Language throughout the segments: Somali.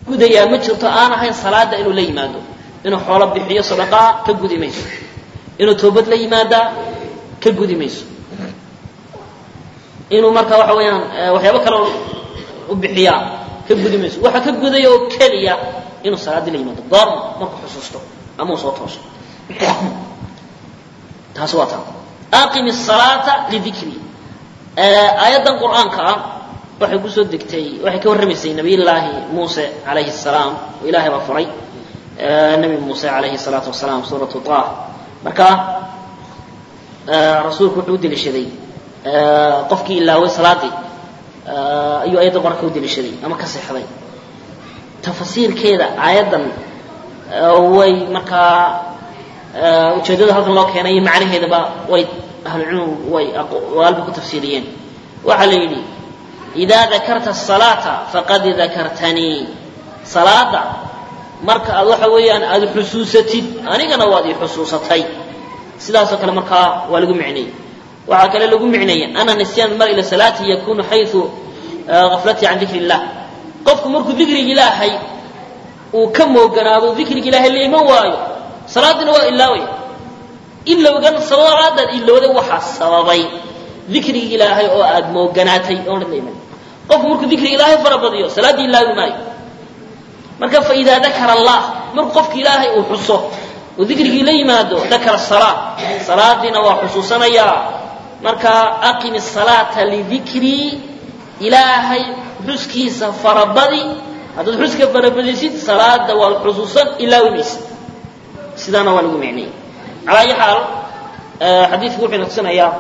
gudayaa ma jirto aan ahayn salaada inuu la yimaado inuu xoolo bixiyo sadaqaa ka gudi mayso inuu toobad la yimaadaa ka gudi mayso inuu marka waxa weeyaan waxyaabo kale u bixiyaa ka gudi mayso waxa ka gudaya oo keliya inuu salaaddii la yimaado goorma markuu xusuusto ama uu soo tooso taas waa taa aqimi الsalaata lidikri aayaddan qur'aanka ah waxay kusoo degtay waxay ka warramaysay nabiy llaahi muuse calayhi الsalaam oo ilahay baa furay nebi muuse calayhi الsalaatu wasalaam suuratu طah marka rasuulku wuxuu u deliishaday qofkii ilaaway salaadii ayuu ayadda qor-aanka u deliishaday ama ka seexday tafasiirkeeda aayaddan way markaa ujeeddada halkan loo keenay iyo macnaheedaba way ahlucilmigu way waalba ku tafsiiriyeen waxaa la yidhi idaa dakarta الsalaata faqad dakartanii salaada marka aad waxa weeyaan aada xusuusatid anigana waad i xusuusatay sidaasoo kale markaa waa lagu micneeyey waxaa kale lagu micneeyey ana nisyaan mar ila salaati yakunu xayu gaflatii can dikri illah qofku markuu dikriga ilaahay uu ka mooganaado dikriga ilaahay la iman waayo salaadina waa ilaawaya ilowgan salaadaad ilowday waxaa sababay dikriga ilaahay oo aad mooganaatay oonad la iman qofku markuu dikriga ilaahay farabadiyo salaaddii ilaawi maayo marka faidaa dakara allah markuu qofka ilaahay uu xuso oo dikrigii la yimaado dakara salaa salaadiina waa xusuusanayaa marka aqimi salaata lidikrii ilaahay xuskiisa farabadi haddaad xuska farabadisid salaada waad xusuusan ilaawi maysid sidaana waa lagu micnayay calaa ayi xaal xadiidku wuxuu natusinayaa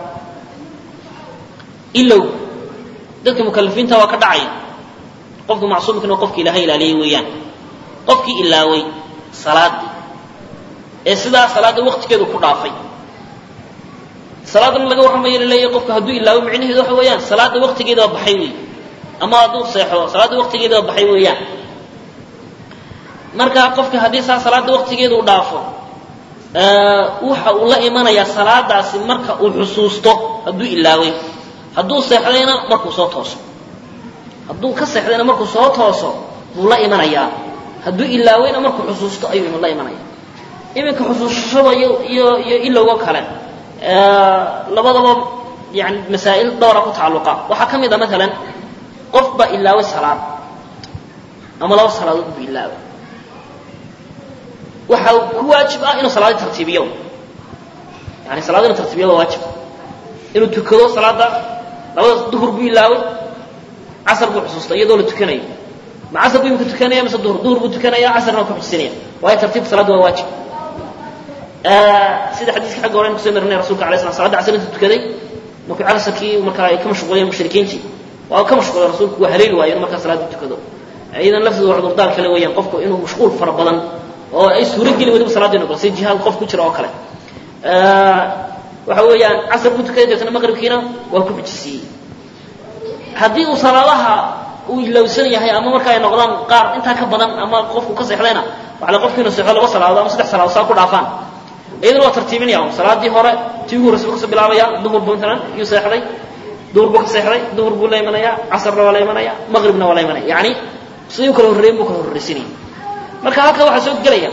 ilow dadka mukalafiinta waa ka dhacaya qofka macsuumkana waa qofki ilaahay ilaaliyay weeyaan qofkii ilaaway salaadii ee sidaa salaadda waktigeedu ku dhaafay salaadana laga warramayo laleeyahay qofka hadduu ilaawo micnaheedu waxa weeyaan salaadda waktigeedaba baxay wey ama hadduu seexdo salaadda waktigeedaba baxay weeyaan marka qofka haddii saa salaadda waktigeedu u dhaafo waxa uu la imanayaa salaadaasi marka uu xusuusto hadduu ilaaway hadduu seexdayna markuu soo tooso hadduu ka seexdayna markuu soo tooso buu la imanayaa hadduu ilaawayna markuu xusuusto ayuu la imanaya iminka xusuusashada iyo iyo iyo ilowgo kale labadaba yani masaa'il dhowra ku tacalluqa waxaa ka mid a maalan qof baa ilaaway salaad ama laba salaadood buu ilaaway waxa ku waajib ah inuu salaadii tartiibiyo yani salaada inuu tartiibiyo waa waajib inuu tukado salaada labada duhur buu ilaaway casar buu xusuustay iyadoo la tukanayo ma casar buu imika tukanaya mise duhur duhur buu tukanaya casarna waa ku xusinaya waayo tartiibka salaadda waa waajib sida xadiiska xagga hore aynu kusoo marinay rasulka alay slam salada casr intuu tukaday markuu casarkii markaa ay ka mashquuleen mushrikiintii waa ka mashquulay rasuulku waa haleeli waayo in markaa salaada tukado iyadan lafteedu waa cudurdaar kale weeyaan qofku inuu mashquul fara badan oo ay suuro geli weliba salaada inu galo si jihaad qof ku jira oo kale waxa weeyaan casar buu tukaday deetana maqribkiina waa ku xujisiiyey haddii uu salaadaha uu ilowsan yahay ama marka ay noqdaan qaar intaa ka badan ama qofku ka seexdayna waxa la qofku inuu seexdo laba salaadood ama saddex salaadood saa ku dhaafaan iyadana waa tartiibinaya salaadii hore tii ugu horreysa buu kasoo bilaabaya duhur buu intanan yuu seexday duhur buu ka seexday duhur buu la imanaya casarna waa la imanaya maqribna waa la imanaya yani sidii u kala horreeyen buu kala horreysinaya marka halka waxaa soo gelaya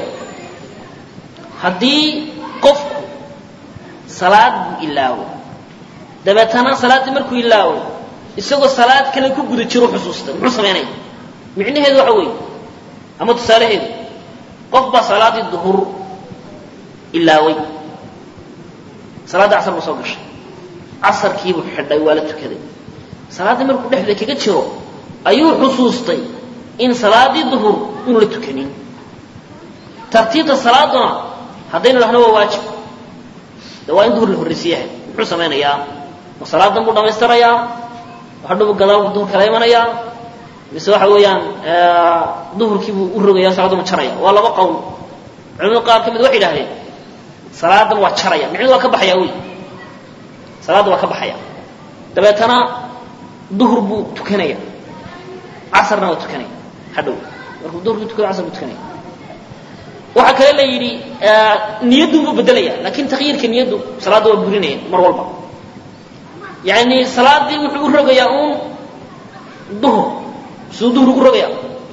haddii qofku salaad buu ilaawo dabeetana salaaddii markuu ilaawo isagoo salaad kale ku guda jiro xusuusta muxuu samaynaya micnaheedu waxa weeye ama tusaalaheedu qof baa salaaddii duhur ilaaway salaadda casar buu soo gashay casarkiibuu xidhay waa la tukaday salaaddii markuu dhexda kaga jiro ayuu xusuustay in salaaddii duhur inu la tukanin tartiibta salaaduna haddaynu dhahno waa waajib de waa in duhur la horraysiyahay muxuu samaynayaa ma salaadan buu dhammaystirayaa hadhow gadaal buu duhur kala imanayaa mise waxa weeyaan duhurkii buu u rogaya salaaddu ma jaraya waa laba qowl culimada qaar ka mid waxay idhahdeen salaadan waa jaraya micnidu waa ka baxaya wey salaadda waa ka baxaya dabeetana duhur buu tukanaya casarna waa tukanaya hadhow markuu duhurkii tukado casar buu tukanaya waxaa kale la yidhi niyaddu buu bedelaya lakin takyiirka niyaddu salaadda waa burinaya mar walba yani salaaddii wuxuu u rogayaa uun duhur siduu duhur ugu rogaya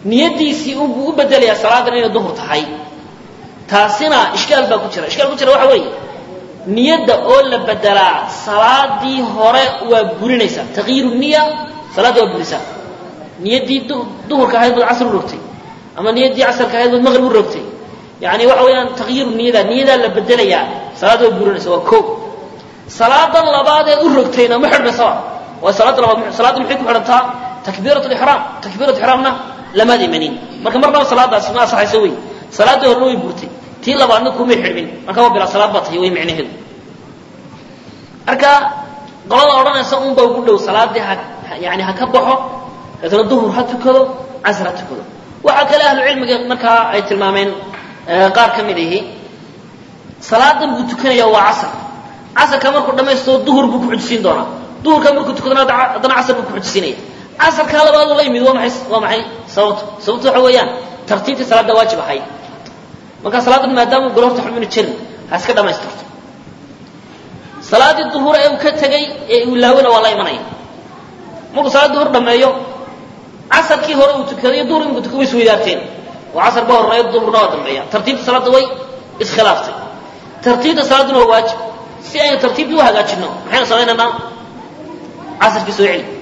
niyadiisii unbuu u bedelayaa salaadan inay duhur tahay taasina ishkaal baa ku jira ishkaal ku jira waxa weeye niyadda oo la bedelaa salaadii hore waa burinaysaa taqyiiru niya salaadda waa burisaa niyaddii duhurka ahayd baad casr u rogtay ama niyaddii casarka ahayd baad maqrib u rogtay yani waxa weeyaan taqyiiru niyada niyadaa la bedelayaa salaadda waa burinaysa waa ko salaadan labaadeed u rogtayna ma xidhmaysaba waa salaadda labaad salaadda maxay ku xidhantaa takbiirat lixraam takbiirat ixraamna lamaad imanin marka marnaba salaadaasi ma asaxayso wey salaaddii horena way burtay tii labaadna kumay xidhmin marka waa bilaa salaad baa tahay way micnaheedu marka qolada odhanaysa unba ugu dhow salaaddii ha yani ha ka baxo deetna duhur ha tukado casr ha tukado waxaa kale ahlu cilmiga markaa ay tilmaameen qaar ka mid ihi salaadan buu tukanaya waa casr casarka markuu dhammaysto duhur buu ku xujisiin doonaa duhurka markuu tukadana haddana casr buu ku xujisiinaya casarkaa labaadoo la yimid waa maay waa maxay sababto sababto waxa weeyaan tartiibtii salaadda waajib ahayd marka salaadan maadaama golo horta xubinu jirin ha iska dhamaystirto salaaddii duhur ee uu ka tegey ee uu laawena waa la imanaya markuu salaad duhur dhameeyo casarkii hore uu tukadayo duhur imika tuka way isweydaarteen oo casar ba horeeyo duhurna waa dambeeya tartiibta salaadda way iskhilaaftay tartiibta salaadduna waa waajib si aynu tartiibtii u hagaajinno maxaynu samaynaynaa casarkii soo celi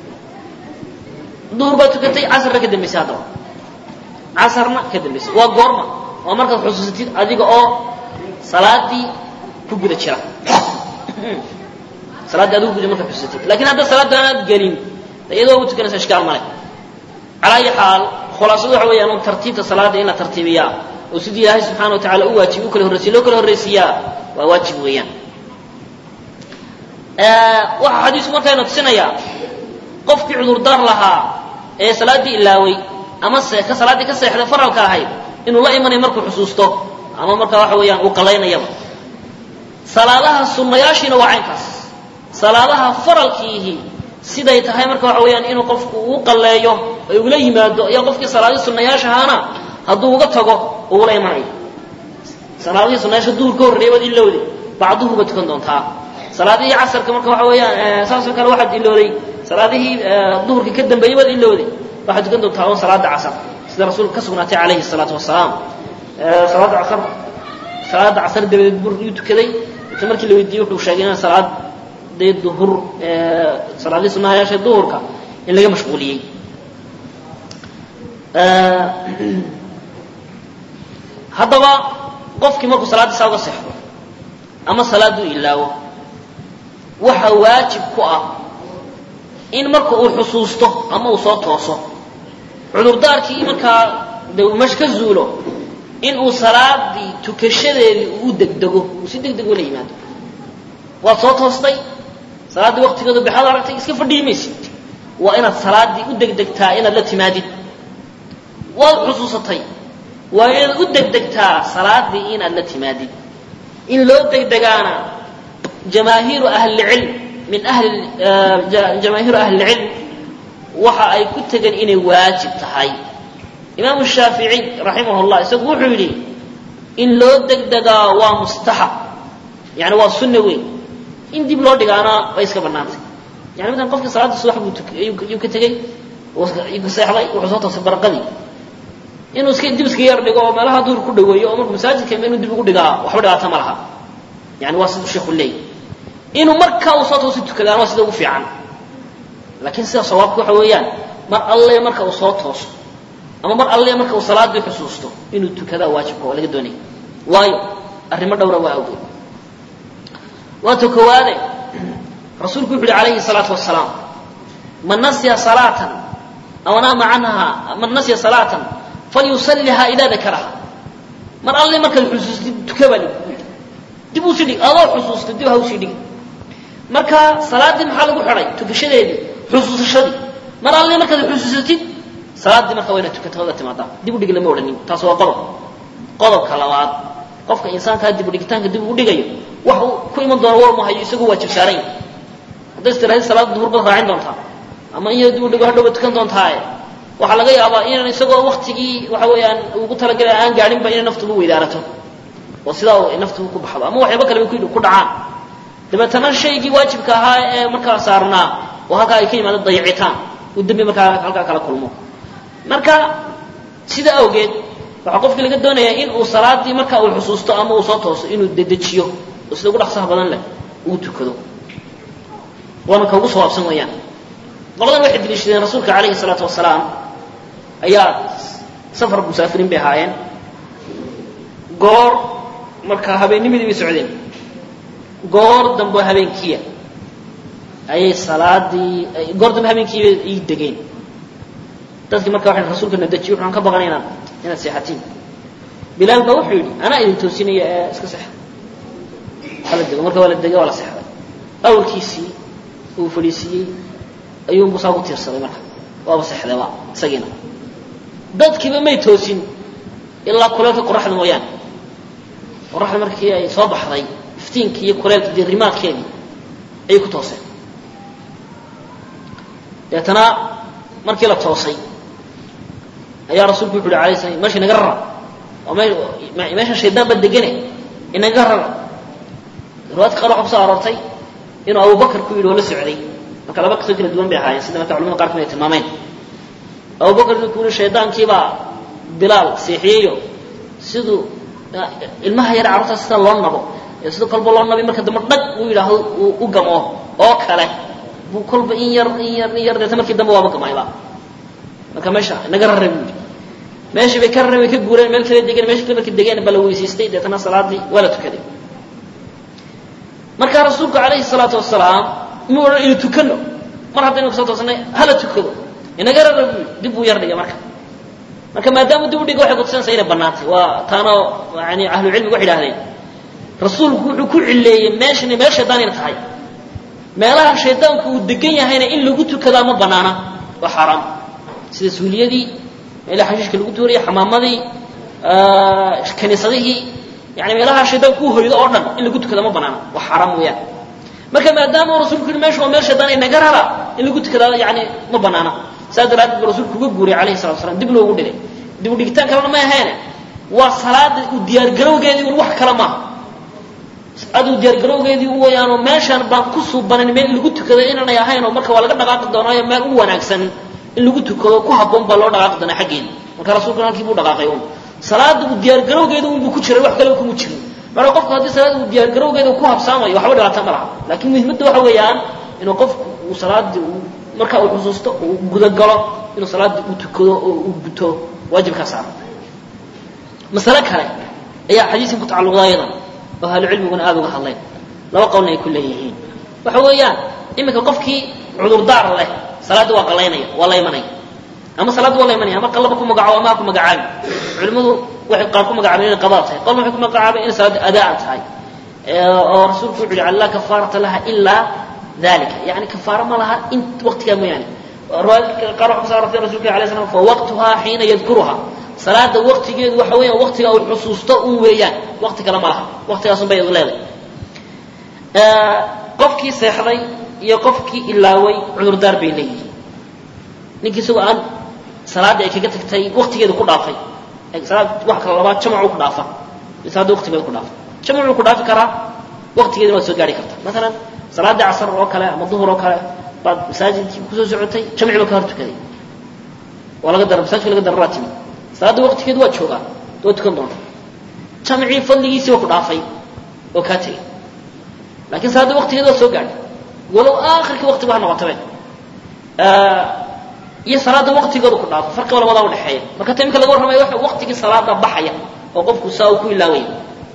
duhur baa tukatay casarna ka dambaysay haddaba casarna ka dambaysay waa goorma waa markaad xusuusatid adiga oo salaadii ku guda jira salaaddii adigu guda markaad xusuusatid lakin hadda salaadda aanaad gelin iyadoo u tukanaysa ishkaal male calaa ayi xaal khulaasadu waxa weeyaan tartiibta salaada in la tartiibiyaa oo sidii ilaahay subxana wa tacala u waajibi u kala horreysiya loo kala horreysiiyaa waa waajib weeyaan waxaa xadiisku markayna tusinayaa qofkii cudurdaar lahaa ee salaaddii ilaaway ama ka salaaddii ka seexday faralka ahayd inuu la imanayo markuu xusuusto ama markaa waxa weeyaan uu qalaynayaba salaadaha sunnayaashiina waa caynkaas salaadaha faralkiihi siday tahay marka waxa weeyaan inuu qofku uu qalleeyo ay ugula yimaado ayaa qofkii salaadii sunnayaashahaana hadduu uga tago ugula imanayo salaadihii sunnayaasha duhur ka horreeya waad ilowday bacduhu baad tukan doontaa salaadihii casarka marka waxa weeyaan saasoo kale waxaad ilowday salaadihii duhurka ka dambeeyey waad ilowday waxaad tukan doontaa un salaada casar sida rasuulka ka sugnaatay calayhi salaatu wasalaam salaada casar salaada casar dabadeed bur yuu tukaday inta markii la weydiiyey wuxuu sheegay inaan salaad dee duhur salaadihii sunnahayaasha duhurka in laga mashquuliyey haddaba qofkii markuu salaaddiisaa uga seexdo ama salaadduu ilaawo waxa waajib ku ah in marka uu xusuusto ama uu soo tooso cudurdaarkii markaa de uu mesh ka zuulo in uu salaadii tukashadeedii uu degdego uu si deg deg ula yimaado waad soo toostay salaaddii waqtigeedu bixaad aragtay iska fadhiyi maysid waa inaad salaaddii u degdegtaa inaad la timaadid waad xusuusatay waa inaad u degdegtaa salaaddii inaad la timaadid in loo degdegaana jamaahiiru ahlilcilm min ahli jamaahiiru ahlilcilm waxa ay ku tegeen inay waajib tahay imaamu shaafici raximah llah isagu wuxuu yidhi in loo degdegaa waa mustaxab yani waa sunna weyn in dib loo dhigaana way iska bannaantay yani maala qofkii salaadda subax buu yuu ka tegey ka seexday wuxuu soo toosay barqadii inuu iska dib iska yar dhigo oo meelaha duhur ku dhaweeyo oo markuu masaajidka inuu dib ugu dhigaa waxba dhibaato ma laha yani waa siduu sheekhu leeyay inuu markaa uu soo toosi tukadaan waa sida ugu fiican laakiin sida sawaabka waxa weeyaan mar alle marka uu soo tooso ama mar alle marka uu salaadii xusuusto inuu tukadaa waajibka oo laga doonaya waayo arrimo dhowra waa awgeed waata kowaade rasuulku wuxu uhi calayhi salaatu wasalaam man nasiya salaatan aw naama canha man nasiya salaatan falyusalliha idaa dakaraha mar alle markaad xusuustid tuka baa lagu yidhi dib uu sii dhig adoo xusuustay dib ha usii dhigi marka salaaddii maxaa lagu xidhay tukashadeedii xusuusashadii mar alle markaad xusuusatid salaaddii marka waa inaad tukata wada timaadaa dib u dhig lama odhanin taas waa qodob qodobka labaad qofka insaankaa dib u dhigitaanka dib ugu dhigayo wax uu ku iman doono war mahayo isagoo waajib saaran yahay hadday istiraahid salaada duhur baad raacin doontaa ama in dib u dhigo hadhow baad tukan doontaaye waxaa laga yaabaa inaan isagoo waktigii waxa weeyaan ugu talagalay aan gaadhinba inay naftu ugu weydaarato oo sidaa uu naftu ku baxdo ama waxyaaba kaleba ku dhacaan dabeetana shaygii waajibka ahaa ee markaa saarnaa oo halkaa ay ka yimaado dayicitaan uu dembi markaa halkaa kala kulmo marka sida awgeed waxaa qofkii laga doonayaa in uu salaadii marka uu xusuusto ama uu soo tooso inuu dedejiyo oo sida ugu dhaqsaha badan leh uu tukado waana ka ugu sawaabsan weeyaan qoladan waxay deliishadeen rasuulka calayhi salaatu wasalaam ayaa safar musaafiriin bay ahaayeen goor markaa habeennimadii bay socdeen goor dambe oo habeenkiiya ayay salaadii goor dambe habeenkiiba ii degeen dadkii marka waxay rasuulka na dejiyo waxaan ka baqanay inaad inaad seexatiin bilaal baa wuxuu yidhi anaa idin toosinaya ee iska seexa hala dego marka waa la degay waa la seexday awalkiisii uu fadhiisiiyey ayuunbu saa ku tiirsaday marka waaba seexdayba isagiina dadkiiba may toosin ilaa kuleelka qoraxda mooyaane qoraxda markii ay soo baxday iftiinkii iyo kuleelkii diirimaadkeedii ayay ku tooseen deetana markii la toosay ayaa rasuulku wuxu uhi alay slam meesha inaga rara oo me meesha shaydaan ba degane inaga rara riwaayadka qaar waxa kuso aroortay inuu abubakar ku yidhi oo la socday marka laba qisoo kala duwan bay ahaayeen sida marka culamada qaar kamid ay tilmaameen abubakar ninkuu yihi shaydaankiibaa bilaal seexiyeyo siduu ilmaha yar carruurtaas sida loo nabo ee sida kolba loo nabay marka dambe dhag uu yidhaahdo uu u gamo oo kale buu kolba in yar in yar in yar deeta markii dambe waaba gamayba marka meesha inaga rarray buu yidhi meeshii bay ka rareen way ka guureen meel kala degeen meesha kale markii degeen ba la weysiistay deetana salaadii waa la tukaday markaa rasuulku calayhi salaatu wasalaam mu odhan inu tukano mar haddaynu kasoo toosnay hala tukado inaga rara buu dib buu yar dhigay marka marka maadaama dib u dhiga waxay kutusinaysaa inay bannaantay waa taana yani ahlucilmiga waxay idhahdeen rasuulku wuxuu ku cileeyey meeshani meel shaydaan ina tahay meelaha shaydaanku uu degan yahayna in lagu tukadaa ma banaana waa xaaraam sida suuliyadii meelaha xashiishka lagu tuurayay xamaamadii kaniisadihii yani meelaha shaydaanku u hoydo oo dhan in lagu tukada ma banaana waa xaaraam weeyaan marka maadaama rasuulku yihi meesha waa meel shaydaan inaga rara in lagu tukadaa yani ma banaana saas daraaddeed buu rasuulku uga guuriyay calayhi salatu wasalaam dib loogu dhigay dib u dhigitaan kalena ma ahaene waa salaada u diyaargarowgeedii un wax kale maaha aduu diyaargarowgeedii u wayaanoo meeshaan baan ku suubanan meel in lagu tukado inaanay ahayn oo marka waa laga dhaqaaqi doonaayo meel u wanaagsan in lagu tukado ku habboon baa loo dhaqaaqi doonaa xaggeeda marka rasuulkuna halkii buu dhaqaaqay un salaada uu diyaargarowgeeda unbuu ku jiray wax kaleba kuma jirin marka qofku haddii salaada uu diyaargarowgeeda ku habsaamayo waxba dhibaata ma laha laakiin muhiimadda waxa weeyaan inuu qofku uu salaadii uu marka uu xusuusto uu gudagalo inuu salaadii uu tukado oo uu guto waajibkaa saara masale kale ayaa xadiiskan ku tacalluqda ayadan oo ahlucilmiguna aada uga hadleen laba qowlna ay ku leeyihiin waxa weeyaan iminka qofkii cudurdaar leh salaadda waa qalaynaya waa la imanaya ama salaadda waa la imanaya ama qallaba ku magacaabo ama ha ku magacaabi culimmadu waxay qaar ku magacaabeen inay qadaa tahay qolna waxay ku magacaabeen inay salaadda adaan tahay oo rasuulku wuxu yihi laa kafaarata laha ilaa dalika yani kafaaro ma laha in waqtigaa mooyaane riwaayadka qaar waxa kuso arortay rasulka alay slam fa waqtuhaa xiina yadkuruha salaada waqtigeedu waxa weeyaan waqtiga uu xusuusto un weeyaan waqti kale ma laha waqtigaasun bay leedahay qofkii seexday iyo qofkii ilaaway cudurdaar bay leeyihiin ninkii isagoo aan salaaddii ay kaga tagtay waqtigeedu ku dhaafay salaad wax kale labaad jamacuu ku dhaafa salaadda waqtigeedu ku dhaafa jamacuu ku dhaafi karaa waqtigeeduna waad soo gaari kartaa maalan salaaddii casar oo kale ama duhur oo kale baad masaajidkii kusoo socotay jamci baa ka hor tukaday waa laga dara masaajidka laga dara waa timi salaadda waqtigeedu waa joogaa waa tukan doonta jamcii fadligiisii waa ku dhaafay oo kaa tegey lakin salaadda waqtigeedu waa soo gaadhay walow aakhirkii waqtigu ha noqotabe iyo salaadda waqtigooda ku dhaafo farqiba labadaa udhexeeya marka ta imika laga warramayo waxa waqtigii salaada baxaya oo qofku saa uu ku ilaawaya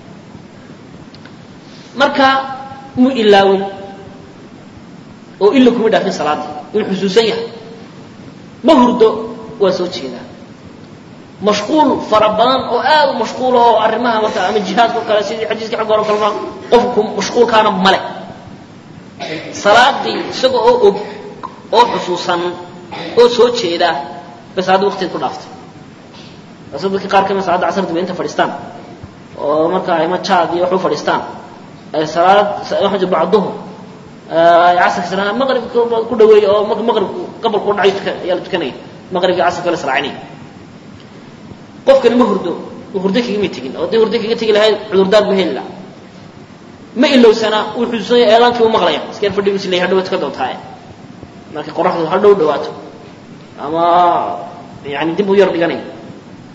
marka muu ilaawin oo ila kuma dhaafin salaadii uu xusuusan yahay ma hurdo waa soo jeedaa mashquul fara badan oo aad u mashquula oo arrimaha marka ama jihaadka o kale sidii xadiiskii xagga hore kalma qofku mashquulkaana male salaadii isaga oo og oo xusuusan oo soo jeeda bay salaadda waqtigeed ku dhaaftay asa dadka qaar kamid salaadda casar daba inta fadhiistaan oo marka ama jaad iyo wax u fadhiistaan ay salaad waxa jir bacd duhur ay casarka salaad maqribka ku dhaweeya oo maqribku qabalku dhacayo tuka ayaa la tukanaya maqribka casarka la salaacinaya qofkani ma hurdo hurdo kagama tegin oo haddii hurdo kaga tegi lahayd cudurdaar bu heli laha ma ilowsana uu xusuusanya eedaankii u maqlaya iskeen fadhigu is leeyahay hadhow tuka doontaaye markay qoraxdu hadhow dhawaato ama yani dib u yar dhiganay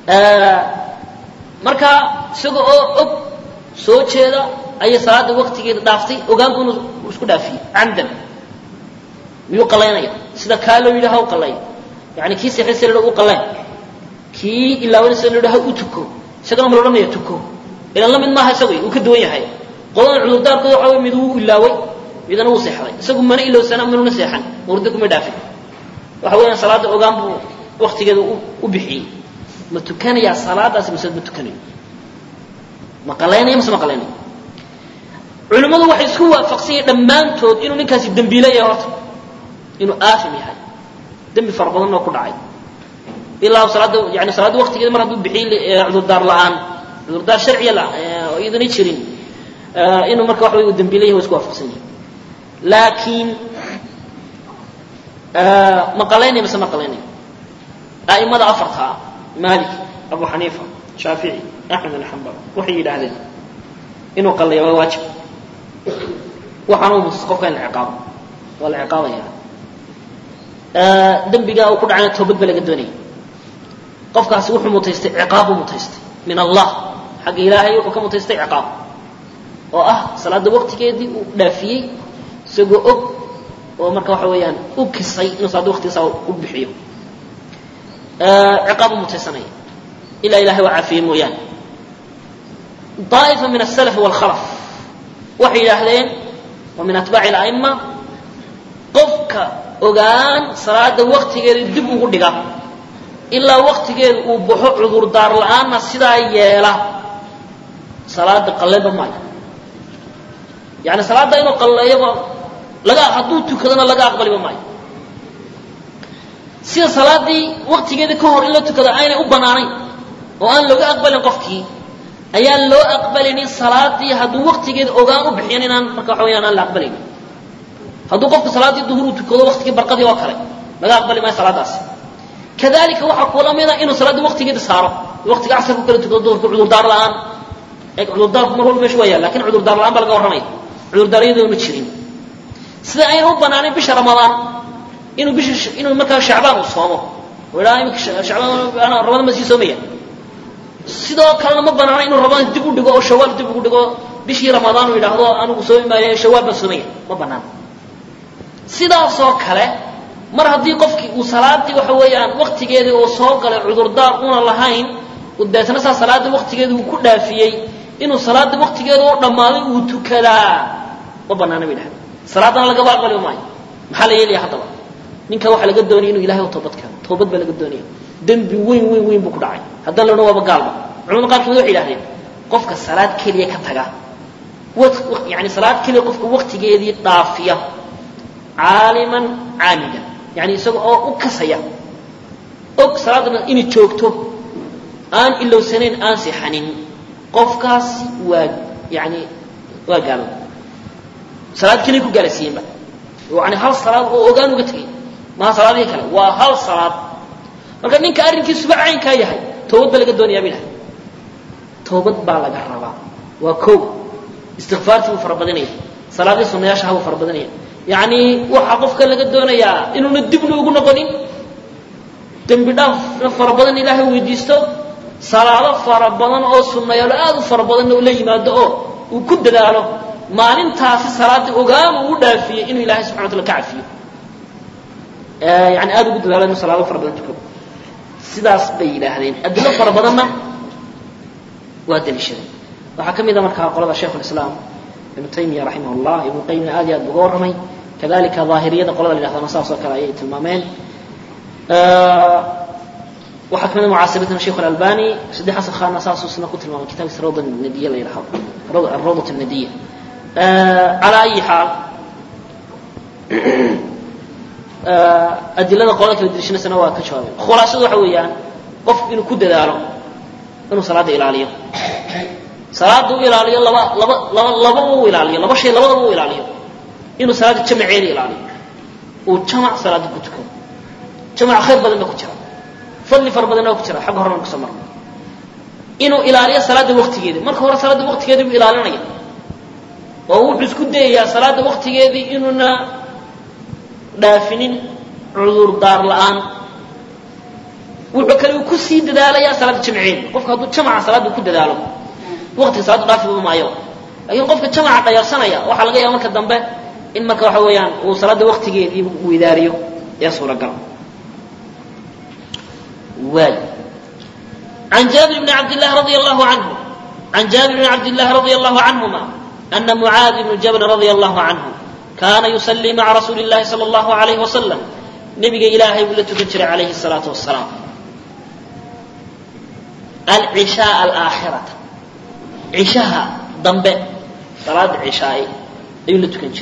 marka isaga oo og soo jeeda ayay salaada waktigeeda dhaaftay ogaanku inuu isku dhaafiyey camdan miyuu qalaynaya sida kaa loo yidhaha u qalay yani kii seexaysa la u qaleen kii ilaawanaysa la yidhaha u tuko isagana ma la odhanaya tuko ilan la mid maaha isagu uu ka duwan yahay qoladan cudurdaarkooda waxa wey mid wuu ilaaway midana wuu seexday isagu mana ilowsana manuna seexan murdo kuma dhaafin waxa weeyaan salaada ogaan buu waktigeeda u bixiyey ma tukanayaa salaadaasi mise ma tukanayo ma qalaynaya mise ma qalaynayo culimmadu waxay isku waafaqsan yihin dhammaantood inuu ninkaasi dembiile yahay horta inuu aafim yahay dembi fara badan oo ku dhacay ilaa salaada yani salaada waktigeeda mar hadduu bixiyey cudurdaar la-aan cudurdaar sharciya oo iyadana jirin inuu marka waxa wey uu dembiile yahay wa isku waafaqsan yihin laakiin ma qalaynayo mise ma qalaynayo a'imada afartaa malik abu xaniifa shaafici axmed bin xambal waxay yidhaahdeen inuu qalaya waa waajib waxaana u mutas qofka in la ciqaabo waa la ciqaabaya dembigaa uu ku dhacayna toobad ba laga doonaya qofkaasi wuxuu mutaystay ciqaab buu mutaystay min allah xagga ilaahay wuxuu ka mutaystay ciqaab oo ah salaada waqtigeedii uu dhaafiyey isagoo og oo marka waxa weeyaan u kisay inuu salaada waqtigiisa u bixiyo ciqaab buu mutaysanaya ilaa ilahay waa caafiyey mooyaane daa'ifa min asalaf waalkhalaf waxay yidhaahdeen wa min atbaaci ala'ima qofka ogaan salaada waktigeeda dib ugu dhiga ilaa waktigeeda uu baxo cudurdaar la-aanna sidaa yeela salaada qalleeba maayo yani salaadda inuu qalleeyaba laga hadduu tukadona laga aqbaliba maayo sida salaadii waktigeeda ka hor in la tukado aynay u banaanayn oo aan looga aqbalin qofkii ayaan loo aqbalinin salaadii hadduu waktigeeda ogaan u bixiyan inaan marka waxa weyaan aan la aqbalaynin hadduu qofku salaaddii duhur uu tukado waktigii barqadii oo kale laga aqbali maayo salaadaasi kadalika waxaa kula mida inuu salaaddii waktigeeda saaro waktiga casarku kala tukado duhurka cudurdaar la-aan cudurdaarku mar walba meesha waa yaal lakin cudurdaar la-aan baa laga warramaya cudurdaaryadoo ma jirin sida ayna u banaanayn bisha ramadaan inuu bisha inuu markaa shacbaan uu soomo oo idhaha imika shacbaan ramadaan ma sii soomaya sidoo kalena ma banaana inuu ramadaan dib u dhigo oo shawaal dib ugu dhigo bishii ramadaan uu yidhaahdo anigu soomi maayo shawaal baan soomaya ma banaana sidaasoo kale mar haddii qofkii uu salaadii waxa weeyaan waktigeedii uu soo galay cudurdaar una lahayn deetna saa salaadii waktigeedii uu ku dhaafiyey inuu salaada waktigeeda oo dhammaaday uu tukadaa ma banaana bay dhahay salaadana lagaba aqbali maayo maxaa la yeelaya haddaba ninka waxaa laga doonaya inuu ilahay u toobad keeno toobad baa laga doonaya dembi weyn weyn weyn buu ku dhacay haddana lona waaba gaalba culamada qaarkood waxay yidhahdeen qofka salaad keliya ka taga yani salaad keliya qofka waktigeedii dhaafiya caaliman caamidan yani isaga oo u kasaya og salaadana inay joogto aan ilowsanayn aan sixanin qofkaasi waa yani waa gaalo salaad keliya ku gaalasiiyeenba yani hal salaad oo ogaan uga tegay maha salaadihii kale waa hal salaad marka ninka arrinkiisuba caynkaa yahay toobad baa laga doonayaa bay dhahay toobad baa laga rabaa waa ko istikfaartii buu farabadinaya salaadihii sunayaashaha buu farabadanaya yacni waxaa qofka laga doonayaa inuuna dibna ugu noqonin dembi dhaafna fara badan ilaahay weydiisto salaado fara badan oo sunnayaalo aad u fara badanna ula yimaado oo uu ku dadaalo maalintaasi salaaddii ogaan uu u dhaafiyey inuu ilahay subxana wa tala ka cafiyo yani aad ugu dadaalo inuu salaado fara badan tukado sidaas bay yidhaahdeen adilo fara badanna waa daliishadeen waxaa ka mid a markaa qolada shaikh lislaam ibnu taymiya raximah llah ibnu qayimna aad iyo aad uga warramay kadalika daahiriyada qolada la yidhahdana saas oo kale ayay tilmaameen waxaa kamid a mucaasiriintana sheikh alalbani saddex xasan khanna saasuu isna ku tilmaamay kitaabkiisa rawda nadiya la yidhahdo rawdat nadiya calaa ayi xaal adilada qolada kala dilishanaysana waa ka jawaabeen khulaasadu waxa weeyaan qofku inuu ku dadaalo inuu salaada ilaaliyo salaada u ilaaliyo laba laba laba lababa u ilaaliyo laba shay labadaba u ilaaliyo inuu salaada jamaceeda ilaaliyo uu jamac salaada ku tukado jamac khayr badan ba ku jira fadli fara badan baa ku jira xagga horena kusoo marna inuu ilaaliyo salaada waktigeeda marka hore salaada waktigeedii buu ilaalinaya oo wuxuu isku dayayaa salaada waktigeedii inuuna dhaafinin cudur daar la-aan wuxuu kale uu kusii dadaalayaa salaada jamceed qofka hadduu jamaca salaada ku dadaalo waqtiga salaadu dhaafiba maayo laakiin qofka jamaca dhayarsanaya waxaa laga yaaba marka dambe in marka waxa weeyaan uu salaada waqtigeedii uu idaariyo ee suuragal waay عن جابر بن عبد الله رضي الله عنه عن جابر بن عبد الله رضي الله عنهما أن معاذ بن جبل رضي الله عنه كان يصلي مع رسول الله صلى الله عليه وسلم نبي إلهي ولا تكتر عليه الصلاة والسلام العشاء الآخرة عشاء ضمب صلاة عشاء أيوة تكنشر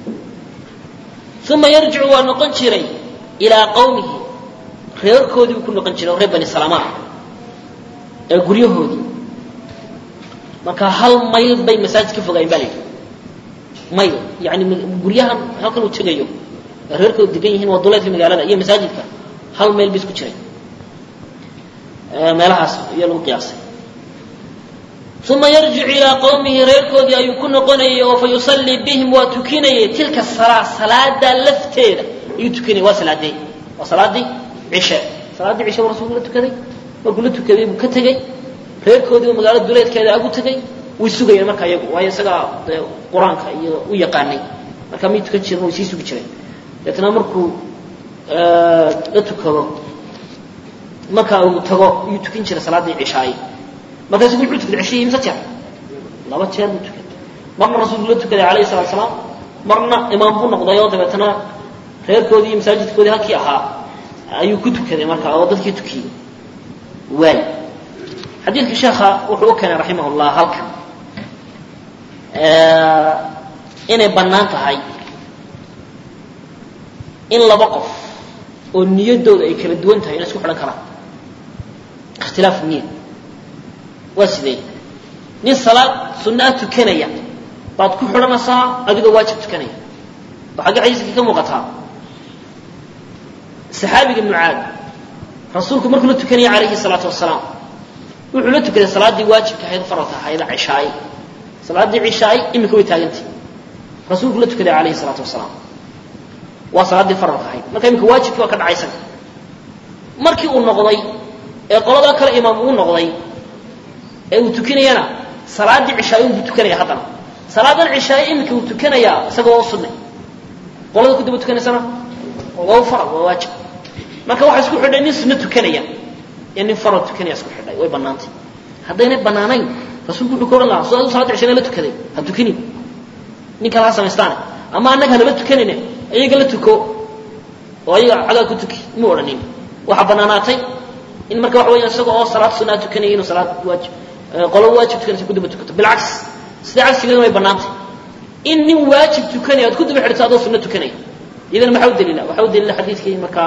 ثم يرجع ونقنشري إلى قومه reerkoodii buu ku noqon jiray reer bani salamaan ee guryahoodii marka hal mayl bay masaajid ka fogaayeen baa la yidhi mayl yani guryahan halkan uu tegayo ee reerkoodu degan yihiin waa duleedka magaalada iyo masaajidka hal mayl bay isku jireen meelahaas iyo lagu qiyaasay uma yarjicu ilaa qowmihi reerkoodii ayuu ku noqonayay oo fa yusallii bihim waa tukinayay tilka salaa salaadaa lafteeda ayuu tukinayay waa salaadee waa salaadii cishe salaaddii cishe buu rasuulku la tukaday markuu la tukaday buu ka tegey reerkoodiiba magaalada duleedkeeda agu tegey way sugayeen marka iyagu waayo isagaa dee qur-aanka iyo u yaqaanay marka may tukan jirin way sii sugi jireen deetna markuu la tukado marka uu tago ayuu tukin jiray salaaddii cishaaye markaasu wuxuu tukaday cishihii imse jeer laba jeer buu tukaday marna rasuulku la tukaday calayhi salatu salaam marna imaam buu noqday oo dabeetana reerkoodii iyo masaajidkoodii halkii ahaa ayuu ku tukaday marka oo dadkii tukiyey waay xadiidka sheekha wuxuu u keenay raximah llah halkan inay bannaan tahay in laba qof oo niyaddooda ay kala duwan tahay inay isku xidhan karaan ikhtilaafu niyad waa sidee nin salaad sunnaa tukanaya baad ku xidhanaysaa adigoo waajib tukanaya oo xagga xadiiska ka muuqataa saxaabiga mucaad rasuulku markuu la tukanaya calayhi salaatu wasalaam wuxuu la tukaday salaaddii waajibka ahayd faralka ahayd cishaaye salaaddii cishaaye iminka way taagantay rasuulku la tukaday calayhi salaatu wasalaam waa salaaddii faralka ahayd marka iminka waajibkii waa ka dhacaysan markii uu noqday ee qoladaa kale imaam uu noqday ee uu tukinayana salaaddii cishaaye unbuu tukanaya haddana salaadan cishaaye iminka uu tukanayaa isagoo oo sunnay qolada ku daba tukanaysana waa u faral waa waajib marka waxaa isku xidhay nin sunno tukanaya iyo nin faral tukanaya isku xidhay way bannaantay haddaynay bannaanayn rasuulku wuxuu ka odhan lahaa soo adu salaada cishana la tukaday ha tukinin nin kale ha samaystaane ama annaga hanala tukanine iyaga la tuko oo ayaga cagaa ku tuki mu odhanin waxaa bannaanaatay in marka waxa weya isaga oo salaad sunnaa tukanaya inuu salaad waajib qolo waajib tukanaysa ku daba tukato bilcaks sida cagsigeeduna way bannaantay in nin waajib tukanaya aad ku daba xidhato adoo sunno tukanaya iyadana maxaa u daliila waxaa u daliila xadiidkii markaa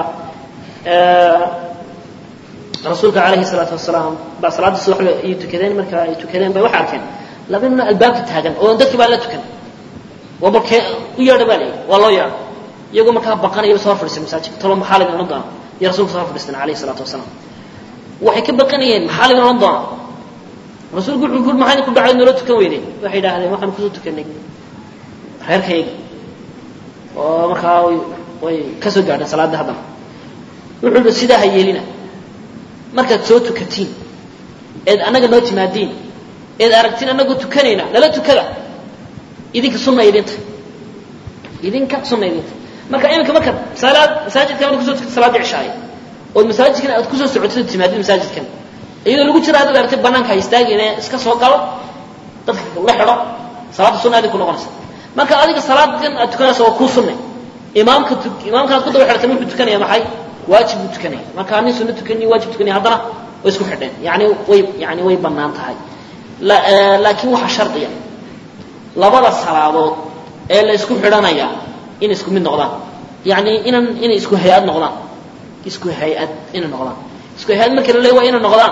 rasuulka calayhi salaatu wasalaam baa salaaddii subaxba ay tukadeen marka ay tukadeen bay waxay arkeen laba nina albaabka taagan oo dadkii baa la tukan waa markee u yeedha baa layidhi waa loo yeedha iyagoo markaa baqanayaba soo hor fadhiistay masaajidka talo maxaa laydin odhan doona iyo rasuulka soo hor fadhiistan calayhi salaatu wasalaam waxay ka baqanayeen maxaa laydin odhan doona rasuulku wuxuu kuri maxaa idinku dhacay noola tukan weyday waxay yidhaahdeen waxaan kusoo tukanay reerkayga oo markaa way ka soo gaadheen salaadda haddana wuxuu yihi sidaa ha yeelina markaad soo tukatiin eed annaga noo timaadiin eed aragtiin annagoo tukanayna nala tukada idinka sunna idinta idinka sunna idinta marka iminka markaad salaad masaajidkan marka kusoo tukata salaadda cishaaye ood masaajidkan aad kusoo socotid timaadid masaajidkan iyadoo lagu jira haddaad aragtid banaanka ha istaagine iska soo galo dadka la xidho salaadda sunna idinku noqonaysa marka adiga salaadan aad tukanaysa waa kuu sunne imaamka imaamkaad ku daba xidhatan wuxuu tukanaya maxay waajib buu tukanaya marka nin sunno tukani waajib tukanaya haddana way isku xidheen yani way yani way bannaan tahay laakiin waxaa shardiya labada salaadood ee la isku xidhanaya inay isku mid noqdaan yani inan inay isku hay-ad noqdaan isku hay-ad inay noqdaan isku hay-ad marka la leey waa inay noqdaan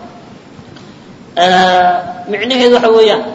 micnaheedu waxa weeyaan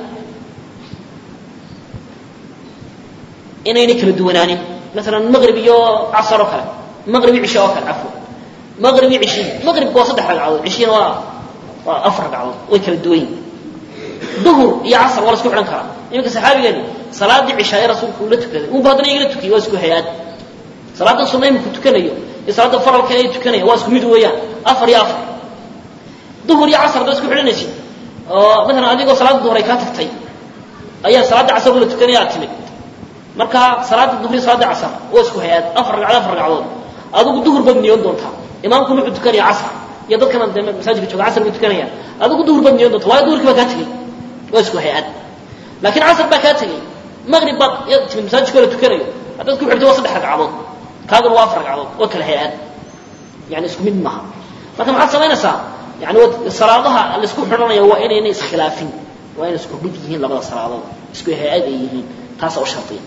inaynay kala duwanaanin maalan maqrib iyo casar oo kale maqrib iyo cishe oo kale cafwan maqrib iyo cishihi maqribka waa saddex ragcadood cishihina waa waa afar ragcadood way kala duwan yihin duhur iyo casar waa la isku xidhan karaa iminka saxaabigeeni salaaddii cishaaye rasuulku uu la tukaday unba haddana iyagala tukiyay waa isku hay-aad salaadan sunna iminku tukanayo iyo salaadda faralka ay tukanaya waa isku mid weeyaan afar iyo afar duhur iyo casar haddaad isku xidhanaysid oo maalan adigoo salaada duhur ay kaa tagtay ayaa salaada casar la tukanaya aad timid marka salaada duhur iyo salaada casar waa isku hay-aad afar ragcadood afar ragcadood adigu duhur baad niyoon doontaa imaamkuna wuxuu tukanaya casar iyo dadkana dee masaajidka jooga casar bay tukanayaan adigu duhur baad niyoon doontaa waayo duhurkii baa kaa tegey waa isku hay-aad laakiin casar baa kaa tegey maqrib baad timid masaajidka la tukanayo haddaad ku xidhto waa saddex ragcadood kaaguna waa afar ragcadood waa kala hay-aad yani isku mid maaha marka maxaad samaynaysaa yani salaadaha laisku xidhanaya waa inayna iskhilaafin waa inay isku mid yihiin labada salaadood isku hay-ad ay yihiin taasa u shardiya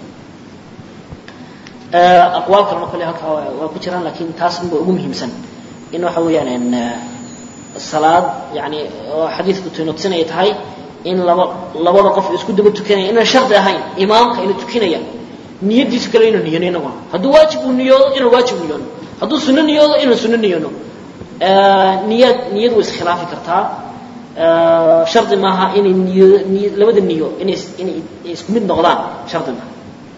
aqwaal kalena kolley halkaa waa ku jiraan lakin taas unba ugu muhiimsan in waxa weeyaan salaad yani oo xadiidku tusinaya tahay in laba labada qof isku daba tukanaya inaan shardi ahayn imaamka ina tukinaya niyadiisu kale inuu niyano inaguna hadduu waajib uu niyoodo inaan waajib niyoono hadduu sunno niyoodo inaan sunno niyoono niyad niyad way iskhilaafi kartaa shardi maaha inay niyo niy labada niyo inay inay isku mid noqdaan shardi maaha